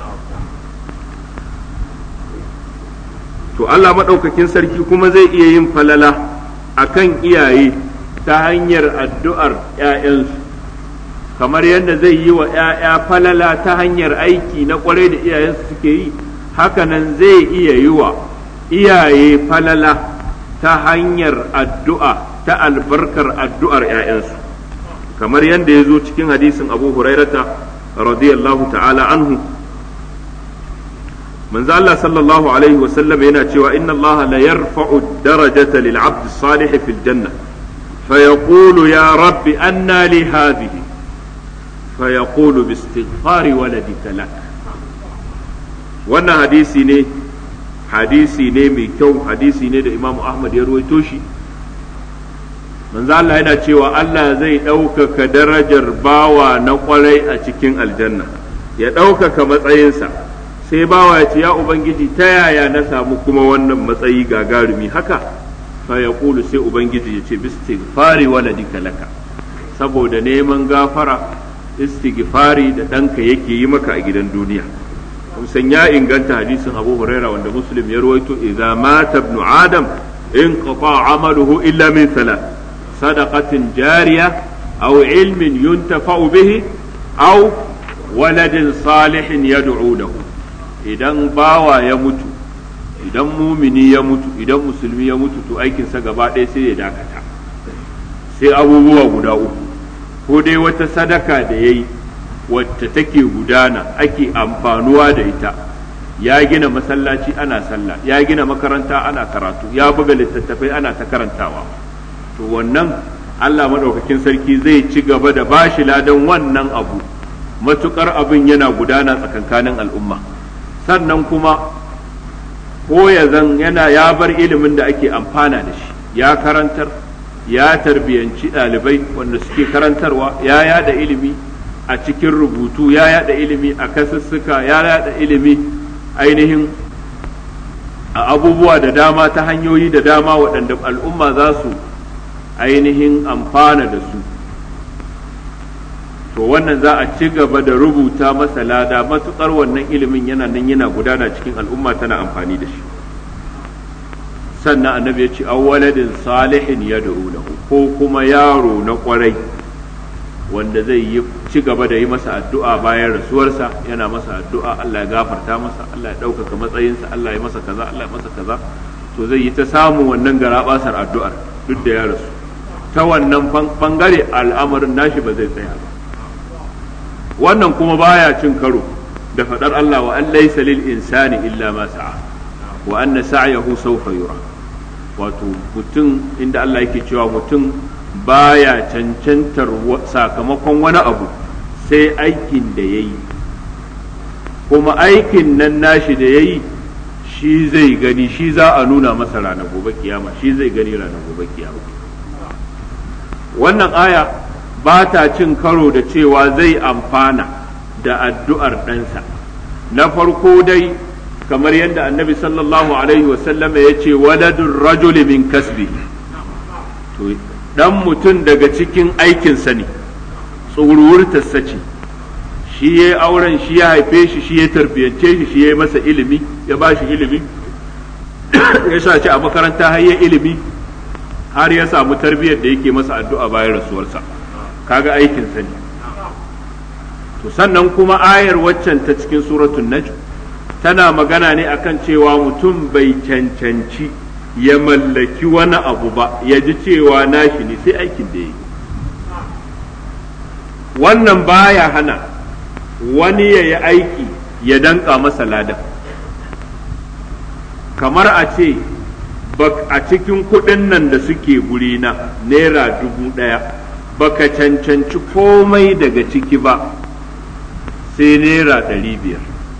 to Allah maɗaukakin sarki kuma zai iya yin falala akan iyaye ta hanyar addu'ar ‘ya'yansu kamar yadda zai yi wa ‘ya'ya falala ta hanyar aiki na ƙwarai da iyayensu suke yi hakanan zai iya yi wa iyaye falala ta hanyar addu'a ta albarkar addu'ar ‘ya'yansu kamar yadda ya zo cikin hadisin abu hurairata radiyallahu ta'ala anhu manzo Allah sallallahu alaihi wa sallam yana cewa inna Allah la yarfa'u darajata lil 'abd salih fil janna فيقول يا رب أنى لي هذه فيقول باستغفار ولدك لك wannan hadisi ne hadisi ne mai kyau hadisi ne da imamu ahmad ya ruwaito shi manzo Allah yana cewa Allah zai ɗaukaka darajar bawa na kwarai a cikin aljanna ya ɗaukaka matsayinsa sai bawa ya ce ya ubangiji ta yaya na samu kuma wannan matsayi gagarumi haka fa ya sai ubangiji ya ce bistighfari waladika laka saboda neman gafara istighfari da ɗanka yake yi maka a gidan duniya kusan ya inganta hadisin abu huraira wanda muslim ya ruwaito idza mata ibnu adam in qata amaluhu illa min thalath sadaqatin jariya aw ilmin yuntafa'u bihi aw waladin salihin yad'u lahu idan bawa ya mutu idan mumini ya mutu idan musulmi ya mutu to aikinsa gaba ɗaya sai ya dakata sai abubuwa guda uku ko dai wata sadaka da ya yi wacce take gudana ake amfanuwa da ita ya gina masallaci ana sallah ya gina makaranta ana karatu ya buga littattafai ana ta karantawa to wannan Allah maɗaukakin sarki zai ci gaba da bashi ladan wannan abu matukar abin yana gudana tsakankanin al'umma sannan kuma ko ya zan yana ya bar ilimin da ake amfana da shi ya karantar ya tarbiyanci ɗalibai wanda suke karantarwa ya yada ilimi a cikin rubutu ya yada ilimi a kasussuka ya yada ilimi ainihin a abubuwa da dama ta hanyoyi da dama waɗanda al'umma za su ainihin amfana da su to wannan za a ci gaba da rubuta masa lada matuƙar wannan ilimin yana nan yana gudana cikin al'umma tana amfani da shi sannan annabi ya ce awwaladin salihin ya lahu ko kuma yaro na kwarai wanda zai yi ci gaba da yi masa addu'a bayan rasuwarsa yana masa addu'a Allah ya gafarta masa Allah ya ɗaukaka matsayinsa Allah ya masa kaza Allah ya masa kaza to zai yi ta samun wannan garabasar addu'ar duk da ya rasu ta wannan bangare al'amarin nashi ba zai tsaya ba wannan kuma baya cin karo da faɗar Allah wa an laysa lil insani illa ma sa'a wa anna sa'yahu sawfa yura wato mutum inda Allah yake cewa mutum baya cancantar sakamakon wani abu sai aikin da ya yi kuma aikin nan nashi da ya yi shi zai gani shi za a nuna masa ranar gobe kiyama shi zai gani ranar gobe kiyama wannan aya ba ta cin karo da cewa zai amfana da addu'ar ɗansa na farko dai kamar yadda annabi sallallahu alaihi wasallama ya ce waladun rajuli min kasbi to dan mutum daga cikin aikinsa ne tsuruwurtarsa ce shi ya auren shi ya haife shi shi ya tarbiyance shi shi ya masa ilimi ya ba shi ilimi ya sa shi a makaranta har ya ilimi har ya samu tarbiyyar da yake masa addu'a bayan rasuwarsa kaga aikinsa ne to sannan kuma ayar waccan ta cikin suratul najm tana magana ne akan cewa mutum bai cancanci ya mallaki wani abu ba ya ji cewa nashi ne sai aikin da ya yi wannan baya hana wani ya yi aiki ya danka masa ladan kamar a ce a cikin kuɗin nan da suke gurina naira dubu ɗaya baka cancanci komai daga ciki ba sai naira ɗari biyar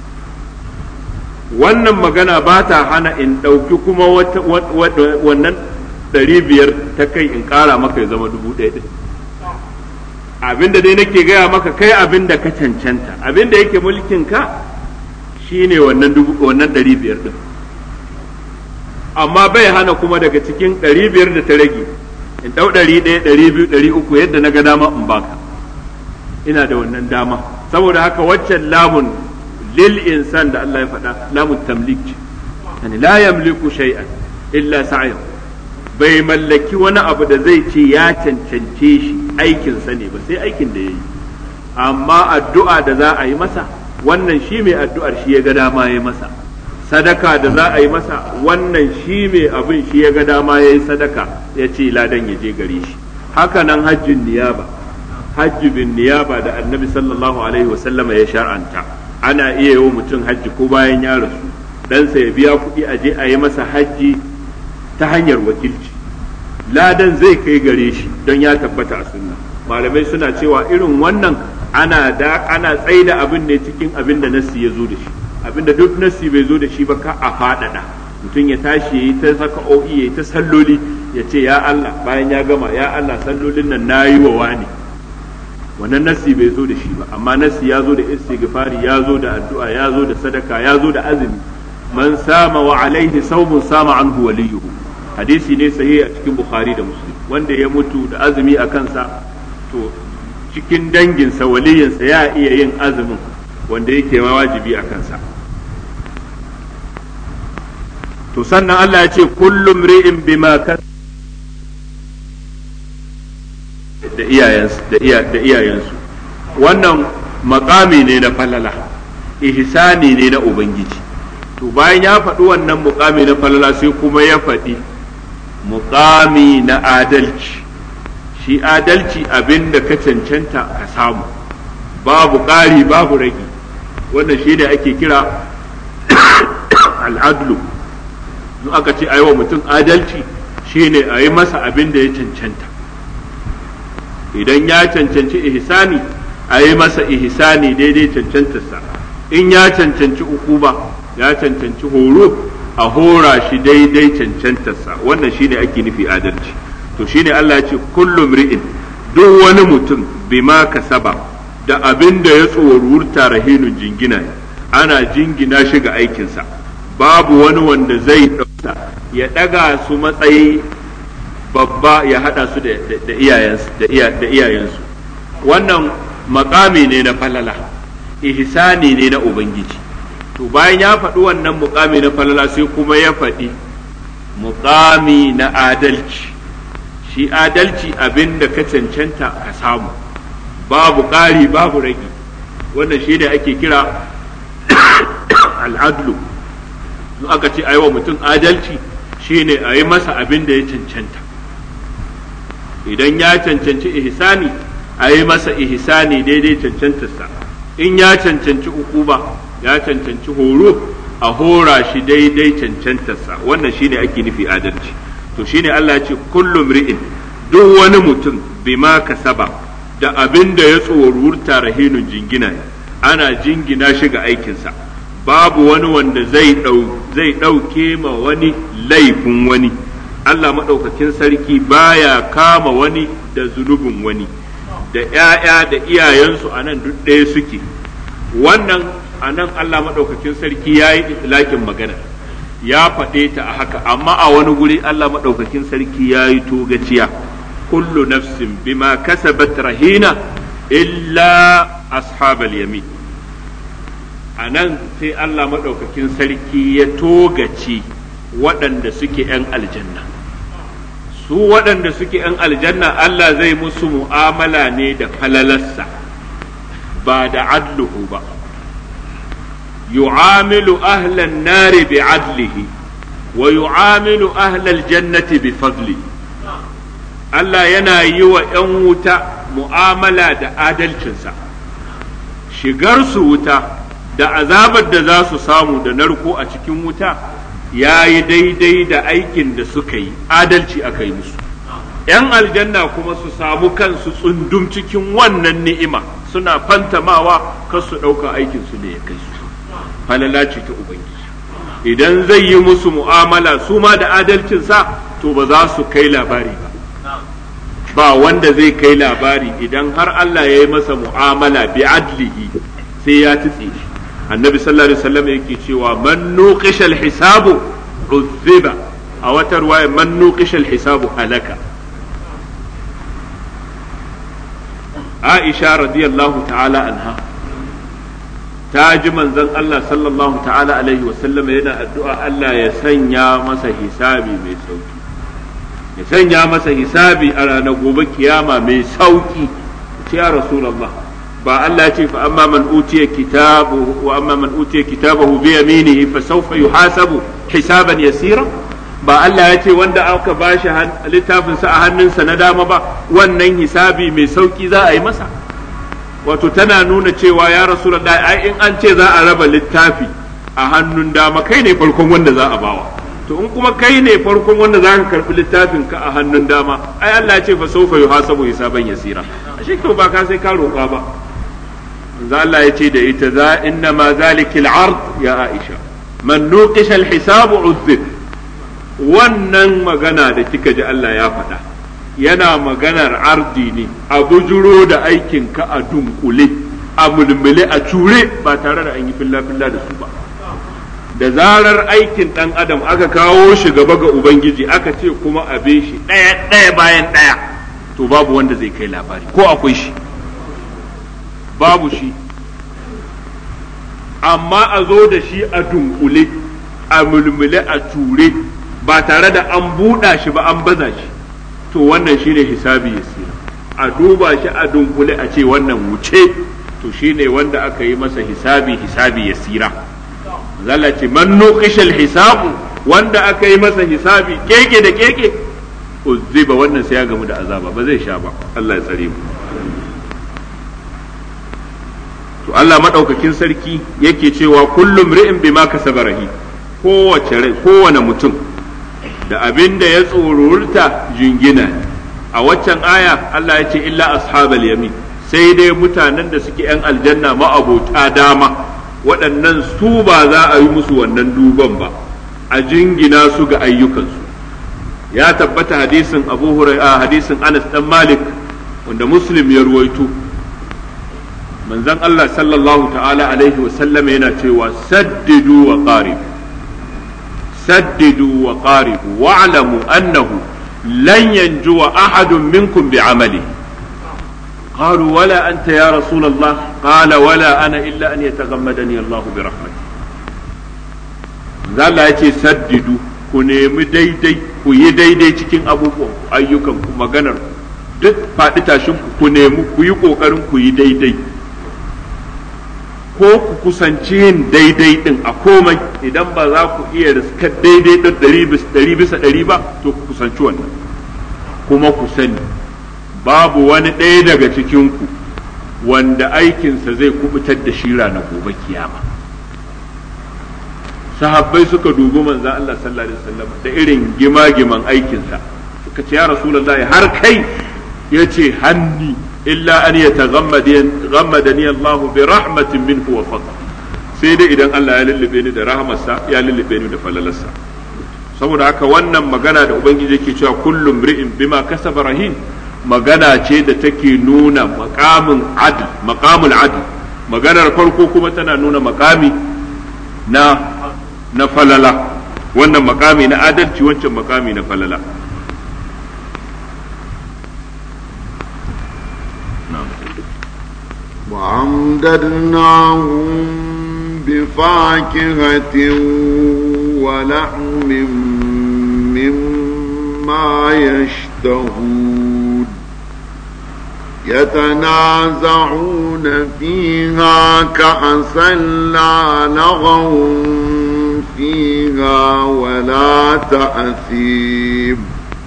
wannan magana ba ta hana in ɗauki kuma wannan ɗari biyar ta kai in ƙara maka ya zama dubu ɗaya ɗin abinda dai nake gaya maka kai abinda ka cancanta abinda yake mulkin ka shine wannan dubu wannan ɗari biyar ɗin amma bai hana kuma daga cikin ɗari biyar da ta rage in ɗau ɗari ɗaya ɗari biyu ɗari uku yadda na ga dama in baka ina da wannan dama saboda haka waccan lamun lil insan da Allah ya faɗa lamun tamlik ce yani la yamliku shay'an illa sa'yahu bai mallaki wani abu da zai ce ya cancance shi aikinsa ne ba sai aikin da ya yi amma addu'a da za a yi masa wannan shi mai addu'ar shi ya ga dama ya masa sadaka da za a yi masa wannan shi mai abin shi ya ga dama ya yi sadaka ya ce ladan ya je gare shi haka nan hajjin niyaba hajji bin niyaba da annabi sallallahu alaihi wasallama ya shar'anta ana iya yi wa mutum hajji ko bayan ya rasu ɗansa ya biya kuɗi a je a yi masa hajji ta hanyar wakilci ladan zai kai gare shi don ya tabbata a sunna malamai suna cewa irin wannan ana da ana tsaida abin ne cikin abin da nassi ya zo da shi abin da duk nassi bai zo da shi ba ka a faɗaɗa mutum ya tashi ya yi ta saka o'i ya yi ta salloli ya ce ya Allah bayan ya gama ya Allah sallolin nan na yi wa wani wannan nassi bai zo da shi ba amma nassi ya zo da istighfari ya zo da addu'a ya zo da sadaka ya zo da azumi man sama wa alaihi saumun sama anhu waliyuhu hadisi ne sahihi a cikin bukhari da muslim wanda ya mutu da azumi a kansa to cikin danginsa waliyinsa ya iya yin azumin wanda yake ma wajibi a kansa to sannan Allah ya ce kullum ri'in bima kan da iyayensu da iyayensu wannan makami ne na falala ihsani ne na ubangiji to bayan ya faɗi wannan mukami na falala sai kuma ya faɗi mukami na adalci shi adalci abin da ka cancanta ka samu babu ƙari babu ragi wannan shi ne ake kira al'adlu in aka ce a yi wa mutum adalci shi ne a yi masa abin da ya cancanta idan ya cancanci ihsani a yi masa ihsani daidai cancantarsa in ya cancanci ukuba ya cancanci horo a hora shi daidai cancantarsa wannan shine ake nufi adalci to shine Allah ya ce kullum ri'in duk wani mutum bima kasaba da abin da ya tsorurta rahinun jingina ana jingina shi ga aikinsa babu wani wanda zai ɗauka ya ɗaga su matsayi babba ya haɗa su da iyayensu wannan makami ne na falala ihsani ne na ubangiji to bayan ya faɗi wannan mukami na falala sai kuma ya faɗi mukami na adalci shi adalci abin da ka cancanta ka samu babu ƙari babu ragi wannan shi ne ake kira al'adlu in aka ce wa mutum adalci shi ne a yi masa abin da ya cancanta idan ya cancanci ihsani a yi masa ihsani daidai cancantarsa in ya cancanci ukuba ya cancanci horo a hora shi daidai cancantarsa wannan shine ake nufi adalci to shine Allah ya ce kullum ri'in duk wani mutum bima kasaba da abin da ya tsorurta rahinun jingina ana jingina shi ga aikinsa babu wani wanda zai zai ɗauke ma wani laifin wani Allah maɗaukakin sarki baya kama wani da zunubin wani da ‘ya'ya da iyayensu a nan duk ɗaya suke wannan a nan Allah maɗaukakin sarki ya yi itilakin magana ya faɗe ta a haka amma a wani guri Allah maɗaukakin sarki ya yi togaciya kullu nafsin bima kasabat rahina illa ashabal yamin a nan sai Allah maɗaukakin sarki ya togace waɗanda suke ‘yan aljanna su waɗanda suke ‘yan aljanna Allah zai musu mu'amala ne da falalarsa ba da adluhu ba yu'amilu ahlan nari bi adlihi wa yu'amilu ahlal jannati bi fadli Allah yana yi wa ‘yan wuta mu'amala da adalcinsa shigar su wuta da azabar da za su samu da narko a cikin wuta ya yi daidai da aikin da suka yi adalci aka yi musu ‘yan aljanna kuma su samu kansu tsundum cikin wannan ni'ima suna fantamawa kar su ɗauka aikinsu ne ya kai su falala ce ta ubangiji idan zai yi musu mu'amala su ma da adalcinsa to ba za su kai labari ba ba wanda zai kai labari idan har Allah ya yi masa mu'amala bi adlihi sai ya tutse shi annabi sallallahu alaihi wasallam yake cewa man nuqishal hisabu uzziba a wata ruwaya man nuqishal hisabu halaka Aisha radiyallahu ta'ala anha ta ji manzon Allah sallallahu ta'ala alaihi wasallam yana addu'a Allah ya sanya masa hisabi mai sauki ya sanya masa hisabi a ranar gobe kiyama mai sauki ce ya rasulullah ba Allah ce fa amma man utiya kitabu wa amma man utiya kitabahu bi yaminihi fa sawfa yuhasabu hisaban yasira ba Allah ya ce wanda aka bashi littafin sa a hannunsa na dama ba wannan hisabi mai sauki za a yi masa wato tana nuna cewa ya rasulullahi ai in an ce za a raba littafi a hannun dama kai ne farkon wanda za a bawa to in kuma kai ne farkon wanda za ka karbi littafin ka a hannun dama ai Allah ya ce fa sawfa yuhasabu hisaban yasira ashe to ba ka sai ka roƙa ba manzo Allah ya ce da ita za inna ma zalikil ard ya Aisha man nuqisha al-hisab uzzib wannan magana da kika ji Allah ya faɗa yana maganar ardi ne a bujuro da aikin ka a dunkule a mulmule a cure ba tare da an yi filla filla da su ba da zarar aikin ɗan adam aka kawo shi gaba ga ubangiji aka ce kuma a be shi ɗaya ɗaya bayan ɗaya to babu wanda zai kai labari ko akwai shi babu shi amma a zo da shi a dunkule a mulmule a ture ba tare da an buɗa shi ba an baza shi to wannan shine hisabi yasira a duba shi a dunkule a ce wannan wuce to shine wanda aka yi masa hisabi hisabi yasira zalla ce man nuqishal hisabu wanda aka yi masa hisabi keke da keke uzziba wannan sai ya gamu da azaba ba zai sha ba Allah ya tsare mu to Allah madaukakin sarki yake cewa kullum ri'in bima kasaba rahi kowace rai kowane mutum da abin da ya tsorurta jingina a waccan aya Allah ya ce illa ashabal yamin sai dai mutanen da suke yan aljanna ma'abota dama waɗannan su ba za a yi musu wannan duban ba a jingina su ga ayyukansu ya tabbata hadisin abu hurairah hadisin anas dan malik wanda muslim ya ruwaito manzon Allah sallallahu ta'ala alaihi wa sallam yana cewa saddidu wa qarib saddidu wa qarib wa'lamu annahu lan yanjuwa ahadun minkum bi'amalihi قالوا ولا أنت يا رسول الله قال ولا أنا إلا أن يتغمدني الله برحمته Allah ya ce saddidu ku nemi daidai ku yi daidai cikin abubuwan ayyukan ku maganar duk faɗi tashin ku ku nemi ku yi ƙoƙarin ku yi daidai ko ku kusanci yin daidai ɗin a komai idan ba za ku iya riskar daidai ɗin ɗari bisa ɗari ba to ku kusanci wannan kuma ku sani babu wani ɗaya daga cikinku wanda aikinsa zai kubutar da shi na gobe kiyama sahabbai suka dubi manzan Allah sallallahu alaihi wasallam da irin gima-giman aikinsa suka ce ya rasulullahi har kai ya ce hanni illa an ya taghammadani Allah bi rahmatin minhu wa fadl sai dai idan Allah ya lullube ni da rahmarsa ya lullube ni da falalarsa saboda haka wannan magana da ubangiji yake cewa kullum ri'in bima kasaba rahin magana ce da take nuna makamin adl makamul adl maganar farko kuma tana nuna makami na na falala wannan makami na adalci wancan makami na falala وأمددناهم بفاكهة ولحم مما يشتهون يتنازعون فيها كأسا لا لغو فيها ولا تأثيم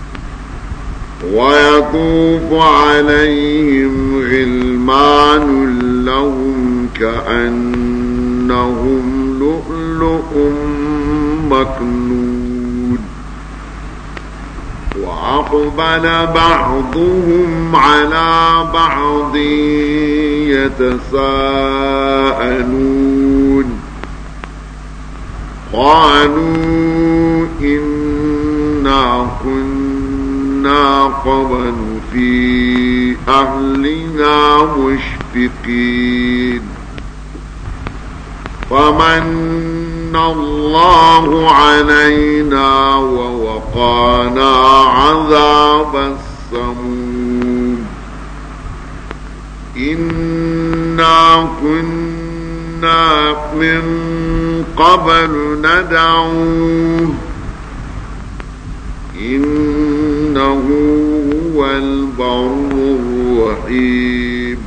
ويطوف عليهم غلمان لهم كأنهم عندهم لؤلؤ مكنون وأقبل بعضهم على بعض يتساءلون قالوا إنا كنا قبل في أهلنا مشفقين فمن الله علينا ووقانا عذاب السموم إنا كنا من قبل ندعوه إنه هو البر الرحيم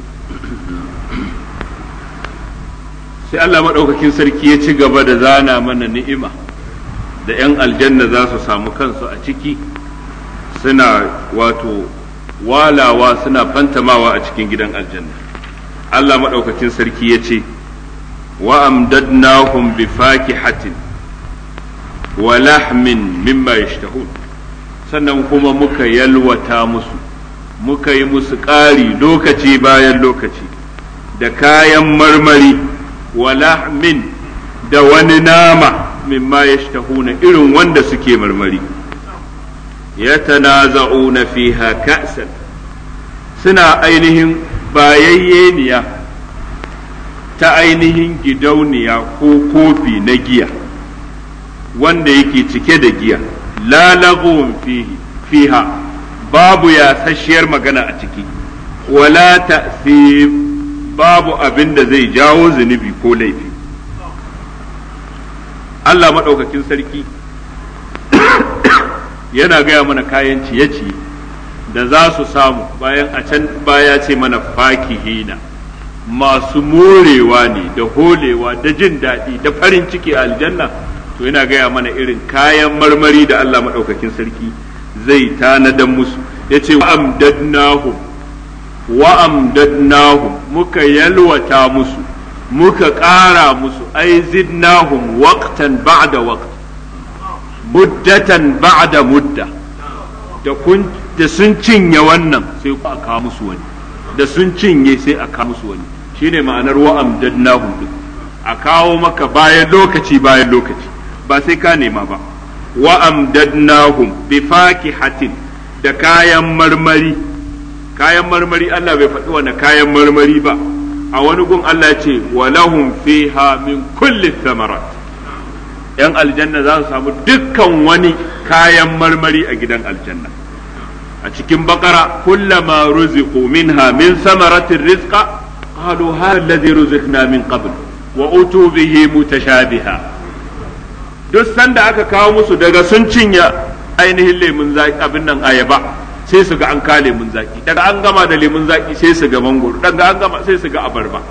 sai Allah maɗaukakin sarki ya ci gaba da zana mana ni'ima da 'yan aljanna za su samu kansu a ciki suna wato walawa suna fantamawa a cikin gidan aljanna Allah maɗaukakin sarki ya ce wa amdadnahum bi fakihatin wa lahmin mimma yashtahun sannan kuma muka yalwata musu muka yi musu ƙari lokaci bayan lokaci da kayan marmari wa lahmin da wani nama mimma yashtahuna irin wanda suke marmari yatanaza'una fiha ka'san suna ainihin bayayyeniya ta ainihin gidauniya ko kofi na giya wanda yake cike da giya lalagun fiha babu yasasshiyar magana a ciki wala ta'sib babu abin da zai jawo zunubi ko laifi Allah maɗaukakin sarki yana gaya mana kayan ciye-ciye da za su samu bayan a can baya ce mana fakihina masu morewa ne da holewa da jin daɗi da farin ciki a aljanna to yana gaya mana irin kayan marmari da Allah maɗaukakin sarki zai tanadan musu ya ce wa amdadnahum wa amdadnahum muka yalwata musu muka ƙara musu ai zidnahum waqtan ba'da waqt muddatan ba'da mudda da kun da sun cinye wannan sai a kawo musu wani da sun cinye sai a kawo musu wani shine ma'anar wa amdadnahum din a kawo maka bayan lokaci bayan lokaci ba sai ka nema ba wa amdadnahum bi fakihatin da kayan marmari kayan marmari Allah bai faɗi wani kayan marmari ba a wani gun Allah ce wa lahum fiha min kulli thamarat yan aljanna za su samu dukkan wani kayan marmari a gidan aljanna a cikin bakara kullama ruziqu minha min samaratin rizqa qalu hadha alladhi ruziqna min qabl wa utu bihi mutashabiha duk sanda aka kawo musu daga sun cinye ainihin lemun zaki abin nan ayaba sai su ga an ka lemun zaki daga an gama da lemun zaki sai su ga mangoro daga an gama sai su ga abarba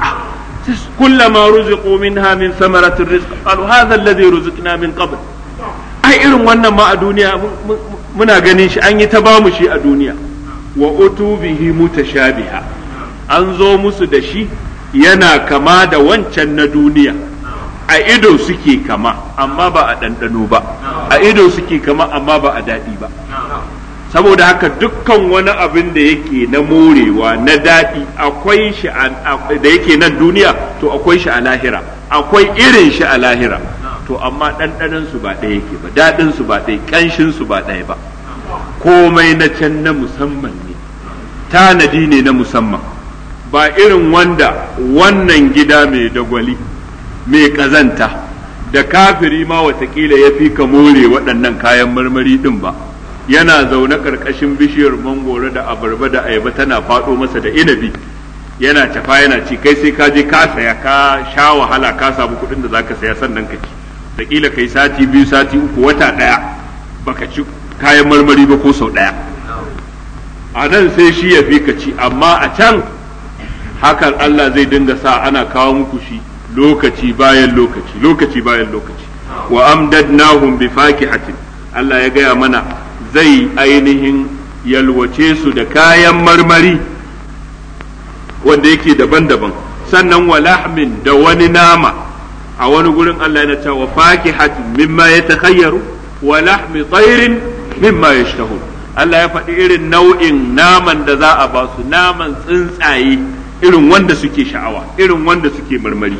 kullama ruziqu minha min samaratin rizq qalu hadha alladhi ruziqna min qabl ai irin wannan ma a duniya muna ganin shi an yi ta bamu shi a duniya wa utu bihi mutashabiha an zo musu da shi yana kama da wancan na duniya a ido suke kama amma ba a ɗanɗano ba a ido suke kama amma ba a daɗi ba saboda haka dukkan wani abin da yake na morewa na daɗi akwai shi da yake nan duniya to akwai shi a lahira akwai irin shi a lahira to amma ɗanɗanon su ba ɗaya yake ba daɗin su ba ɗaya ƙanshin su ba ɗaya ba komai na can na musamman ne tanadi ne na musamman ba irin wanda wannan gida mai dagwali mai ƙazanta da kafiri ma watakila ya fi ka more waɗannan kayan marmari ɗin ba yana zaune ƙarƙashin bishiyar mangoro da abarba da ayaba tana faɗo masa da inabi yana tafa yana ci kai sai ka je ka saya ka sha wahala ka samu kuɗin da zaka saya sannan ka ci taƙila kai sati biyu sati uku wata ɗaya baka ci kayan marmari ba ko sau ɗaya a nan sai shi ya fi ka ci amma a can hakan Allah zai dinga sa ana kawo muku shi lokaci bayan lokaci lokaci bayan lokaci wa amdadnahum bi fakihatin Allah ya gaya mana zai ainihin yalwace su da kayan marmari wanda yake daban-daban sannan wa lahmin da wani nama a wani gurin Allah yana cewa fakihatin mimma yatakhayyaru wa lahmi tayrin mimma yashtahun Allah ya faɗi irin nau'in naman da za a ba su naman tsuntsaye irin wanda suke sha'awa irin wanda suke marmari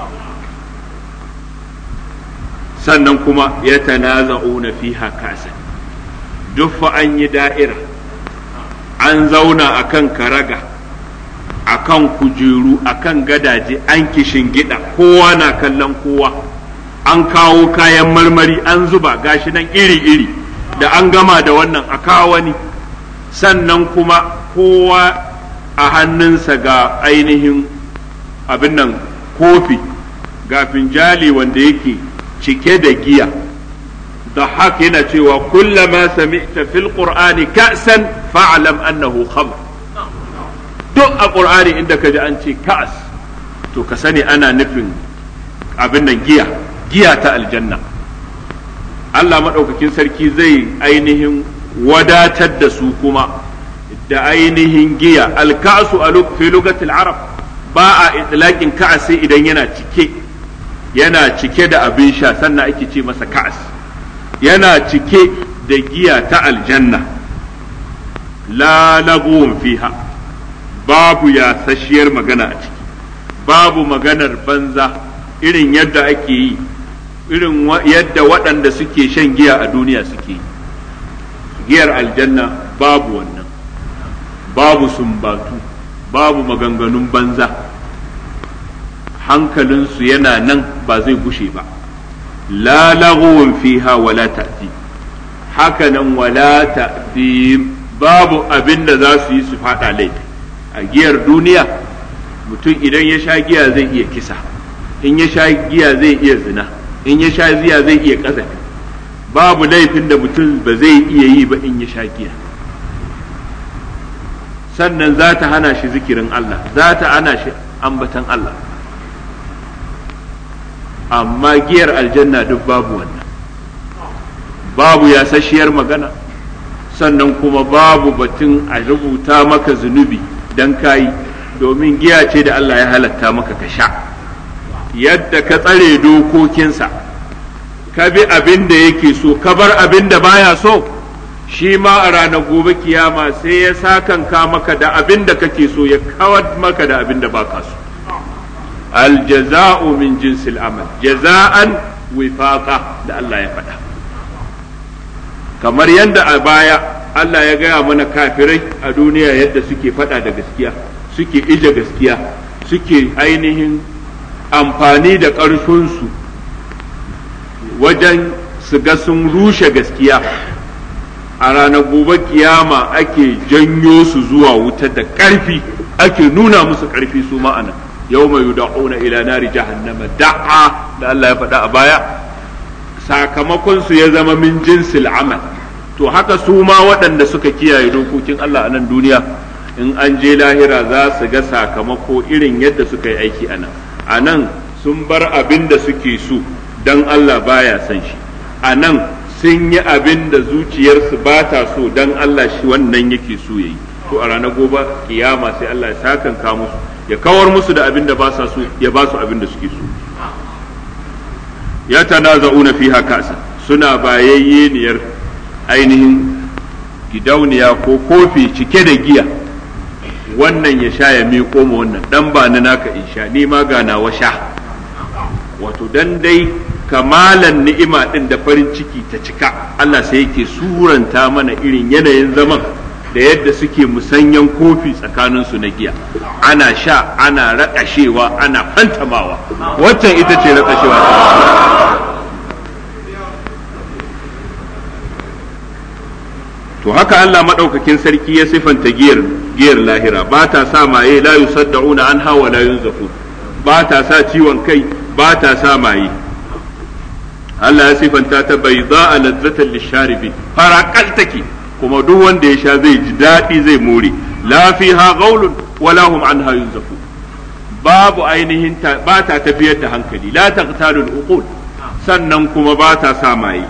sannan kuma ya tanaza'una fiha kasa duk fa an yi da'ira an zauna akan karaga akan kujeru akan gadaje an kishin gida kowa na kallon kowa an kawo kayan marmari an zuba gashi nan iri-iri da an gama da wannan a kawo wani sannan kuma kowa a hannunsa ga ainihin abin nan kofi ga finjali wanda yake cike da giya da haka yana cewa kullama sami'ta fil qur'ani ka'san fa'lam annahu khamr duk a qur'ani inda ka ji an ce ka'as to ka sani ana nufin abin nan giya giya ta aljanna Allah maɗaukakin sarki zai ainihin wadatar da su kuma da ainihin giya alka'su a fi lugatil arab ba a itlaqin ka'as sai idan yana cike yana cike da abin sha sannan ake ce masa ka'as yana cike da giya ta aljanna la lagun fiha babu yasasshiyar magana a ciki babu maganar banza irin yadda ake yi irin yadda waɗanda suke shan giya a duniya suke yi giyar aljanna babu wannan babu sumbatu babu maganganun banza hankalinsu yana nan ba zai gushe ba la laghwun fiha wala ta'ti hakanan wala ta'ti babu abin da za su yi su fada laifi a giyar duniya mutum idan ya sha giya zai iya kisa in ya sha giya zai iya zina in ya sha giya zai iya kazafi babu laifin da mutum ba zai iya yi ba in ya sha giya sannan za ta hana shi zikirin Allah za ta hana shi ambatan Allah amma giyar aljanna duk babu wannan babu yasasshiyar magana sannan kuma babu batun a rubuta maka zunubi don kayi domin giya ce da Allah ya halatta maka ka sha yadda ka tsare dokokinsa ka bi abin da yake so ka bar abin da baya so shi ma a ranar gobe kiyama sai ya sakanka maka da abin da kake so ya kawar maka da abin da baka so aljaza'u min jinsil amal jaza'an wifaqa da Allah ya faɗa kamar yadda a baya Allah ya gaya mana kafirai a duniya yadda suke faɗa da gaskiya suke ije gaskiya suke ainihin amfani da ƙarfinsu wajen su ga sun rushe gaskiya a ranar gobe kiyama ake janyo su zuwa wuta da ƙarfi ake nuna musu ƙarfi su ma'ana yau mai yuda'una ila nari jahannama da'a da Allah ya faɗa a baya sakamakon su ya zama min jinsil amal to haka su ma waɗanda suka kiyaye dokokin Allah a nan duniya in an je lahira za su ga sakamako irin yadda suka yi aiki a nan a nan sun bar abin da suke so don Allah baya son shi a nan sun yi abin da zuciyarsu ba ta so don Allah shi wannan yake so ya yi to a ranar gobe kiyama sai Allah ya sakanka musu ya kawar musu da abin da ba sa so ya ba su abin da suke so ya tanaza'una fiha kasa suna bayayyeniyar ainihin gidauniya ko kofi cike da giya wannan ya sha ya miƙo ma wannan dan ba ni naka in sha ni ma ga nawa sha wato dan dai kamalan ni'ima din da farin ciki ta cika Allah sai yake suranta mana irin yanayin zaman da yadda suke musanyan kofi tsakanin su na giya ana sha ana raƙashewa ana fantamawa waccan ita ce raƙashewa to haka Allah maɗaukakin sarki ya sifanta giyar giyar lahira ba ta sa maye la yusaddauna anha wa la yunzafu ba ta sa ciwon kai ba ta sa maye Allah ya sifanta ta bai za a lazzatan lisharibi farakal take kuma duk wanda ya sha zai ji daɗi zai more la fiha gaulun wala hum anha yunzafu babu ainihin ba ta tafiyar da hankali la taqtalul uqul sannan kuma ba ta sa maye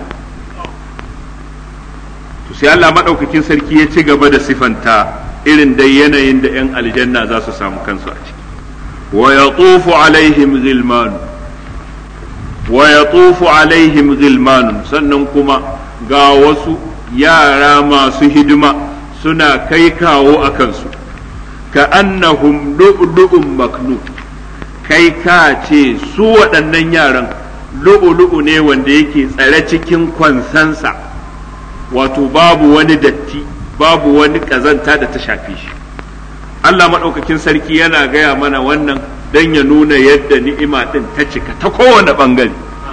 to sai Allah madaukakin sarki ya ci gaba da sifanta irin dai yanayin da 'yan aljanna za su samu kansu a ciki wa yatufu alaihim ghilman wa yatufu alaihim gilmanun sannan kuma ga wasu yara masu hidima suna kai kawo a kansu ka annahum lu'lu'un maknun kai ka ce su waɗannan yaran lu'ulu'u ne wanda yake tsare cikin kwansansa wato babu wani datti babu wani ƙazanta da ta shafe shi Allah maɗaukakin sarki yana gaya mana wannan don ya nuna yadda ni'ima ɗin ta cika ta kowane ɓangare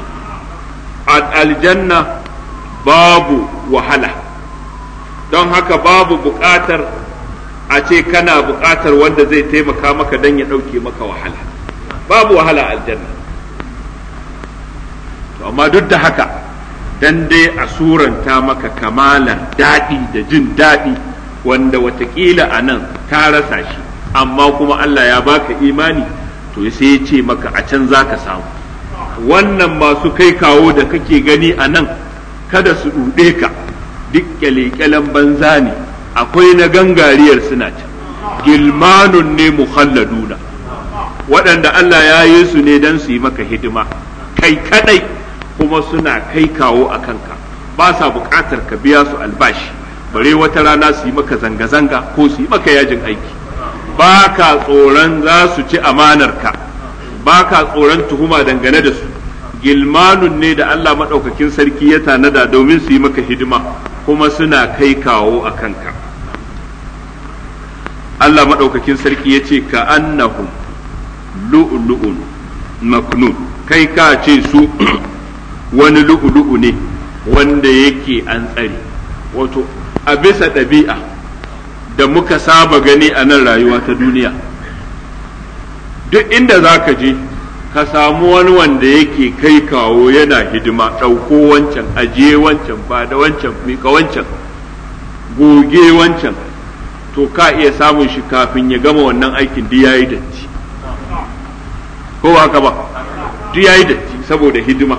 aljanna babu wahala don haka babu buƙatar a ce kana buƙatar wanda zai taimaka maka don ya ɗauke maka wahala babu wahala aljanna to amma duk da haka dan dai a suranta maka kamalar daɗi da jin daɗi wanda watakila a nan ka rasa shi amma kuma Allah ya baka imani to sai ya ce maka a can za ka samu wannan masu kai kawo da kake gani a nan kada su ɗuɗe ka duk kyale-kyalen banza ne akwai na gangariyar suna can gilmanun ne mukhalladuna waɗanda Allah ya yi su ne don su yi maka hidima kai kadai kuma suna kai kawo a kanka ba sa buƙatar ka biya su albashi bare wata rana su yi maka zanga-zanga ko su yi maka yajin aiki ba ka tsoron za su ci amanarka ba ka tsoron tuhuma dangane da su gilmanun ne da Allah maɗaukakin sarki ya tanada domin su yi maka hidima kuma suna kai kawo a kanka Allah maɗaukakin sarki ya ce ka annahum lu'lu'un maknun kai ka ce su wani lu'lu'u ne wanda yake an tsare wato a bisa ɗabi'a da muka saba gani a nan rayuwa ta duniya duk inda za ka je ka samu wani wanda yake kai kawo yana hidima ɗauko wancan ajiye wancan ba da wancan mika wancan goge wancan to ka iya samun shi kafin ya gama wannan aikin duk yayi datti ko haka ba duk yayi datti saboda hidima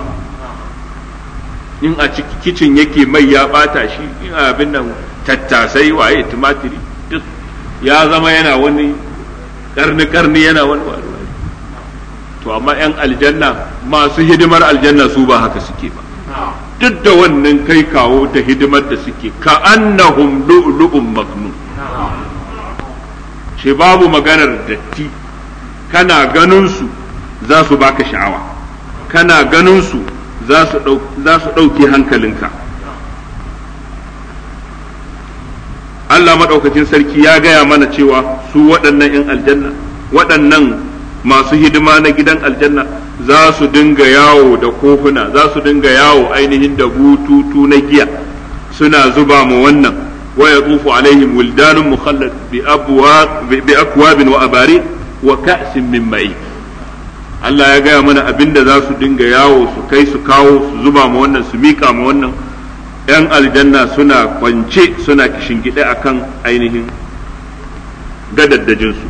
in a ciki kicin yake mai ya bata shi in abin nan tattasai waye tumatiri duk ya zama yana wani karni karni yana wani wani to amma yan aljanna masu hidimar aljanna su ba haka suke ba duk da wannan kai kawo da hidimar da suke ka annahum lu'lu'un maknun shi babu maganar datti kana ganin su za su baka sha'awa kana ganin su za su ɗauke hankalinka Allah maɗaukacin sarki ya gaya mana cewa su waɗannan 'yan aljanna waɗannan masu hidima na gidan aljanna za su dinga yawo da kofuna za su dinga yawo ainihin da bututu na giya suna zuba mu wannan wa ya tsufu alaihim wildanun mukhallad bi akwabin wa abari wa ka'sin min ma'i Allah ya gaya mana abinda za su dinga yawo su kai su kawo su zuba ma wannan su mika ma wannan ‘yan aljanna suna kwance suna kishingide a kan ainihin gadaddajinsu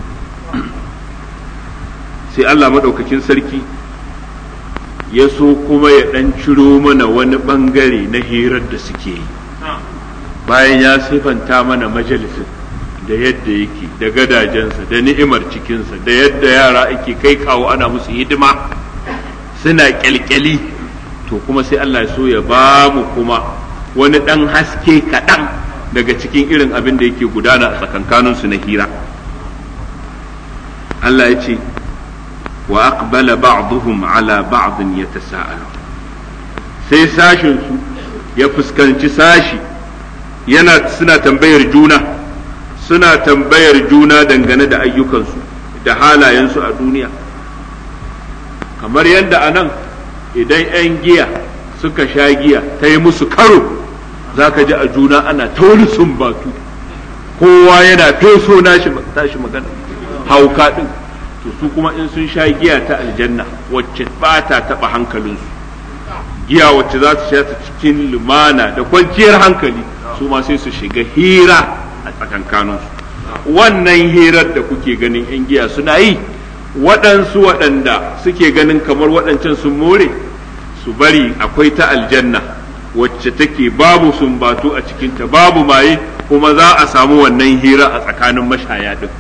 sai Allah maɗaukakin sarki ya so kuma ya ɗan ciro mana wani ɓangare na hirar da suke yi bayan ya sifanta mana majalisin da yadda yake da gadajensa da ni'imar cikinsa da yadda yara ake kai kawo ana musu hidima suna kyalkyali to kuma sai Allah ya so ya ba mu kuma wani ɗan haske kaɗan daga cikin irin abin da yake gudana a tsakankaninsu na hira Allah ya ce wa aqbala ba'dhum ala ba'dhin yatasaalu sai sashin su ya fuskanci sashi yana suna tambayar juna suna tambayar juna dangane da ayyukansu da halayensu a duniya kamar yadda a nan idan 'yan giya suka sha giya ta yi musu karo za ka ji a juna ana ta wani sumbatu kowa yana feso tashi magana hauka ɗin to su kuma in sun sha giya ta aljanna wacce ba ta taɓa hankalinsu giya wacce za su sha ta cikin lumana da kwanciyar hankali su ma sai su shiga hira a tsakankaninsu wannan hirar da kuke ganin 'yan giya suna yi waɗansu waɗanda suke ganin kamar waɗancan sun more su bari akwai ta aljanna wacce take babu sumbatu a cikinta babu maye kuma za a samu wannan hira a tsakanin mashaya din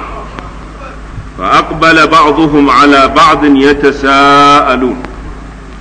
fa aqbala ba'dhum ala ba'd yatasaalun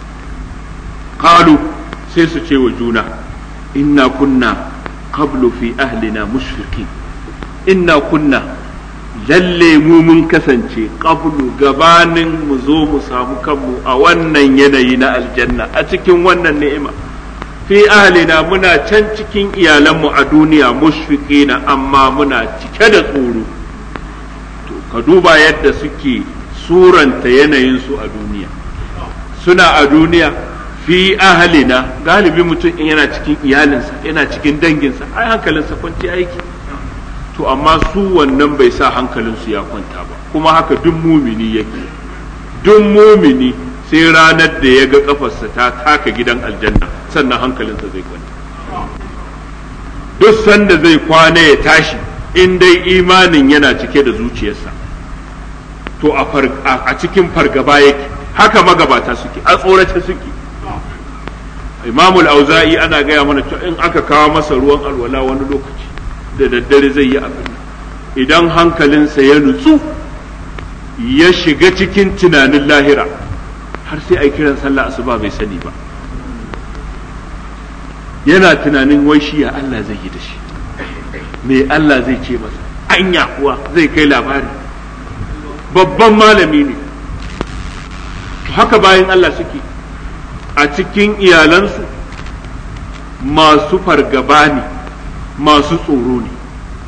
qalu sai su ce wa juna inna kunna qablu fi ahlina mushfiqin inna kunna lalle mu mun kasance qablu gabanin mu zo mu samu kanmu a wannan yanayi na aljanna a cikin wannan ni'ima fi ahlina muna can cikin iyalanmu a duniya mushfiqina amma muna cike da tsoro to ka duba yadda suke suranta yanayinsu a duniya suna a duniya fi ahalina galibi mutum in yana cikin iyalinsa yana cikin danginsa ai hankalinsa kwanci aiki to amma su wannan bai sa hankalinsu ya kwanta ba kuma haka duk mumini yake duk mumini sai ranar da ya ga kafarsa ta taka gidan aljanna sannan hankalinsa zai kwanta duk sanda zai kwana ya tashi in dai imanin yana cike da zuciyarsa to a cikin fargaba yake haka magabata suke a tsorace suke imamul auza'i ana gaya mana cewa in aka kawo masa ruwan alwala wani lokaci da daddare zai yi abin idan hankalinsa ya nutsu ya shiga cikin tunanin lahira har sai a kiran sallah asuba bai sani ba yana tunanin wai shi ya Allah zai yi da shi me Allah zai ce masa anya kuwa zai kai labari babban malami ne haka bayan Allah suke a cikin iyalansu masu fargaba ne masu tsoro ne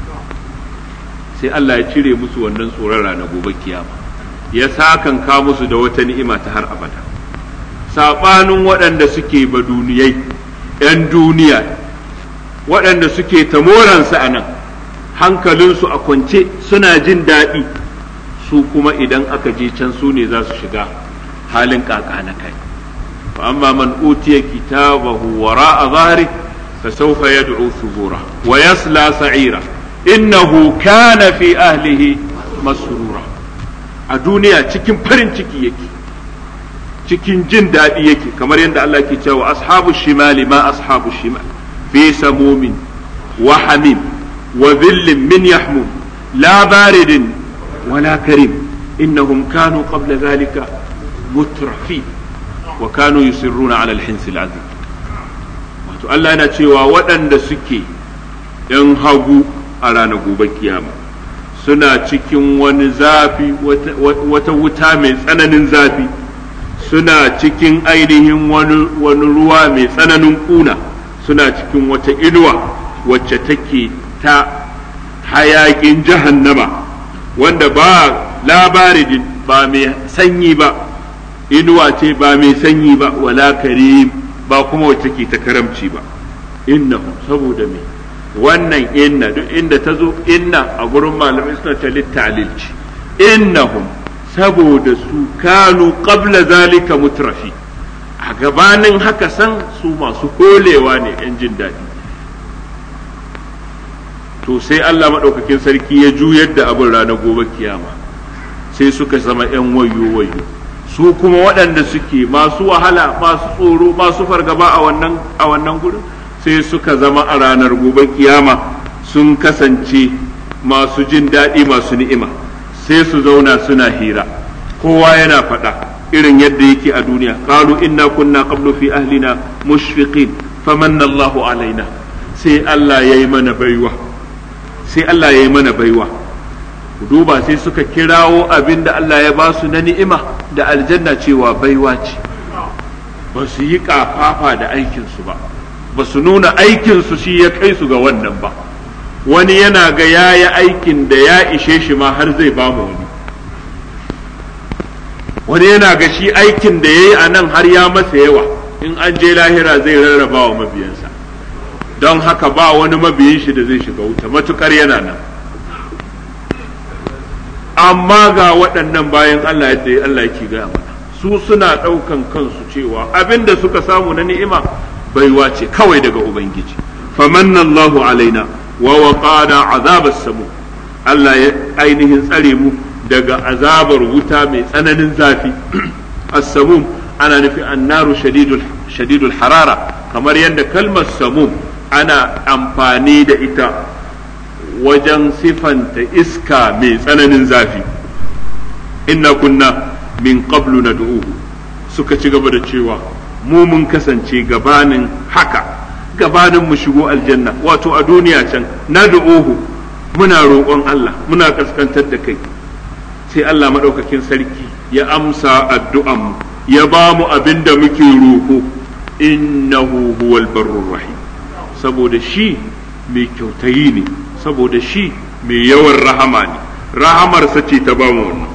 sai Allah ya cire musu wannan tsoron rana gobe kiyama ya sakanka musu da wata ni'ima ta har abada saɓanin waɗanda suke ba duniyai 'yan duniya waɗanda suke tamoransu a nan hankalinsu a kwance suna jin daɗi su kuma idan aka je can su ne za su shiga halin kaka na kai fa amma man utiya kitabahu wara'a zahri fa sawfa yad'u thubura wa yasla sa'ira innahu kana fi ahlihi masrura a duniya cikin farin ciki yake cikin jin daɗi yake kamar yadda Allah ke cewa ashabu shimali ma ashabu shimal fi samumin wa hamim wa dhillin min yahmum la baridin wala karim innahum kanu qabla dhalika mutrafi wa kanu yusirruna ala alhins alazim wato Allah yana cewa waɗanda suke yan hagu a ranar gobe kiyama suna cikin wani zafi wata wuta mai tsananin zafi suna cikin ainihin wani ruwa mai tsananin kuna suna cikin wata inuwa wacce take ta hayakin jahannama wanda ba labarin ba mai sanyi ba inuwa ce ba mai sanyi ba wala karim ba kuma wacce ke ta karamci ba innahu saboda me wannan inna duk inda ta zo inna a gurin malamai suna ta littalil ce innahum saboda su kanu qabla zalika mutrafi a gabanin haka san su masu kolewa ne yan jin daɗi to sai Allah maɗaukakin sarki ya juyar da abin ranar gobe kiyama sai suka zama yan wayo wayo su kuma waɗanda suke masu wahala masu tsoro masu fargaba a wannan a wannan gurin sai suka zama a ranar gobe kiyama sun kasance masu jin daɗi masu ni'ima sai su zauna suna hira kowa yana faɗa irin yadda yake a duniya qalu inna kunna qablu fi ahlina mushfiqin famanna Allahu alaina sai Allah yayi mana baiwa sai Allah yayi mana baiwa duba sai suka kirawo abin da Allah ya ba su na ni'ima da aljanna cewa baiwa ce ba su yi kafafa da aikinsu ba ba su nuna aikinsu shi ya kai su ga wannan ba wani yana ga ya yi aikin da ya ishe shi ma har zai ba mu wani wani yana ga shi aikin da ya yi a nan har ya masa yawa in an je lahira zai rarraba wa mabiyansa don haka ba wani mabiyin shi da zai shiga wuta matukar yana nan amma ga waɗannan bayan Allah yadda Allah yake gaya mana su suna ɗaukan kansu cewa abin da suka samu na ni'ima baiwa ce kawai daga Ubangiji famanna Allahu alaina wa waqana azabas samu Allah ya ainihin tsare mu daga azabar wuta mai tsananin zafi as-samum ana nufi annaru shadidul shadidul harara kamar yadda kalmar samum ana amfani da ita wajen sifanta iska mai tsananin zafi inna kunna min qablu nad'uhu suka ci gaba da cewa mu mun kasance gabanin haka gabanin mu shigo aljanna wato a duniya can na da'uhu muna roƙon Allah muna kaskantar da kai sai Allah maɗaukakin sarki ya amsa addu'an mu ya ba mu abin da muke roƙo innahu huwal barrur rahim saboda shi mai kyautayi ne saboda shi mai yawan rahama ne rahamarsa ce ta ba mu wannan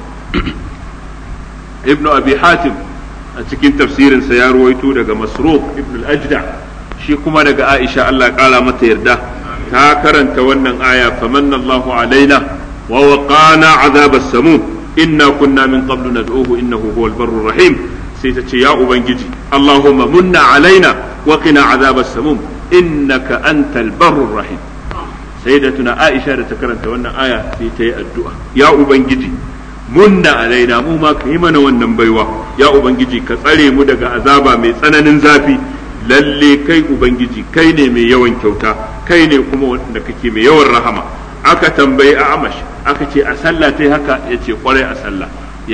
ibnu abi hatim a cikin tafsirinsa ya ruwaito daga masruq ibn al-ajda shi kuma daga aisha Allah ya kara mata yarda ta karanta wannan aya famanna Allahu alaina wa waqana azab as-samum inna kunna min qablu nad'uhu innahu huwal barrur rahim sai ta ce ya ubangiji Allahumma munna alaina wa qina azab as-samum innaka antal barrur rahim sayyidatuna aisha da ta karanta wannan aya sai ta yi addu'a ya ubangiji munna alaina mu ma ka yi mana wannan baiwa ya ubangiji ka tsare mu daga azaba mai tsananin zafi lalle kai ubangiji kai ne mai yawan kyauta kai ne kuma wanda kake mai yawan rahama aka tambayi a amash aka ce a sallah tai haka ya ce kwarai a sallah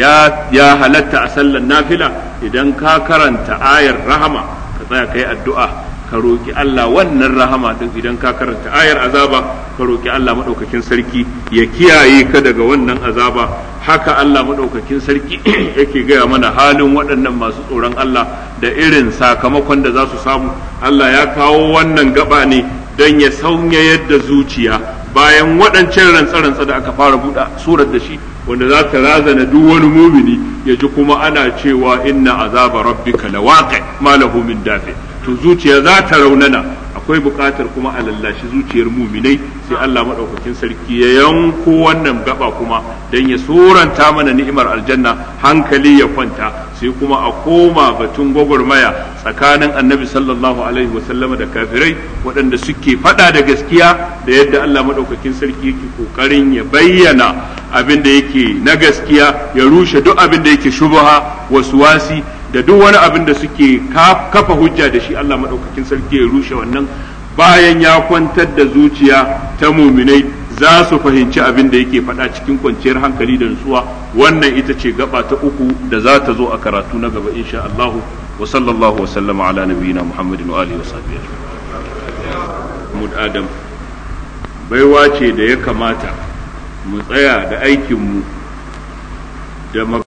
ya ya halatta a sallar nafila idan ka karanta ayar rahama ka tsaya kai addu'a ka roki Allah wannan rahama din idan ka karanta ayar azaba ka roki Allah madaukakin sarki ya kiyaye ka daga wannan azaba haka Allah madaukakin sarki yake gaya mana halin waɗannan masu tsoron Allah da irin sakamakon da za su samu Allah ya kawo wannan gaba ne don ya saunya yadda zuciya bayan waɗancan rantsa-rantsa da aka fara buɗe surar da shi wanda za ta razana duk wani mumini ya ji kuma ana cewa inna azaba rabbika lawaqi ma lahu min dafi to zuciya za ta raunana akwai buƙatar kuma a lallashi zuciyar muminai sai Allah maɗaukakin sarki ya yanko wannan gaba kuma don ya suranta mana ni'imar aljanna hankali ya kwanta sai kuma a koma batun gwagwarmaya tsakanin annabi sallallahu alaihi wasallama da kafirai waɗanda suke faɗa da gaskiya da yadda Allah maɗaukakin sarki yake ƙoƙarin ya bayyana abin da yake na gaskiya ya rushe duk abin da yake shubha wasi da duk wani abin da suke kafa hujja da shi Allah maɗaukakin sarki ya rushe wannan bayan ya kwantar da zuciya ta muminai za su fahimci abin da yake faɗa cikin kwanciyar hankali da nutsuwa wannan ita ce gaba ta uku da za ta zo a karatu na gaba insha Allah wa sallallahu wa sallama ala nabiyina Muhammadin wa alihi wa sahbihi Mud Adam baiwa ce da ya kamata mu tsaya da aikin mu da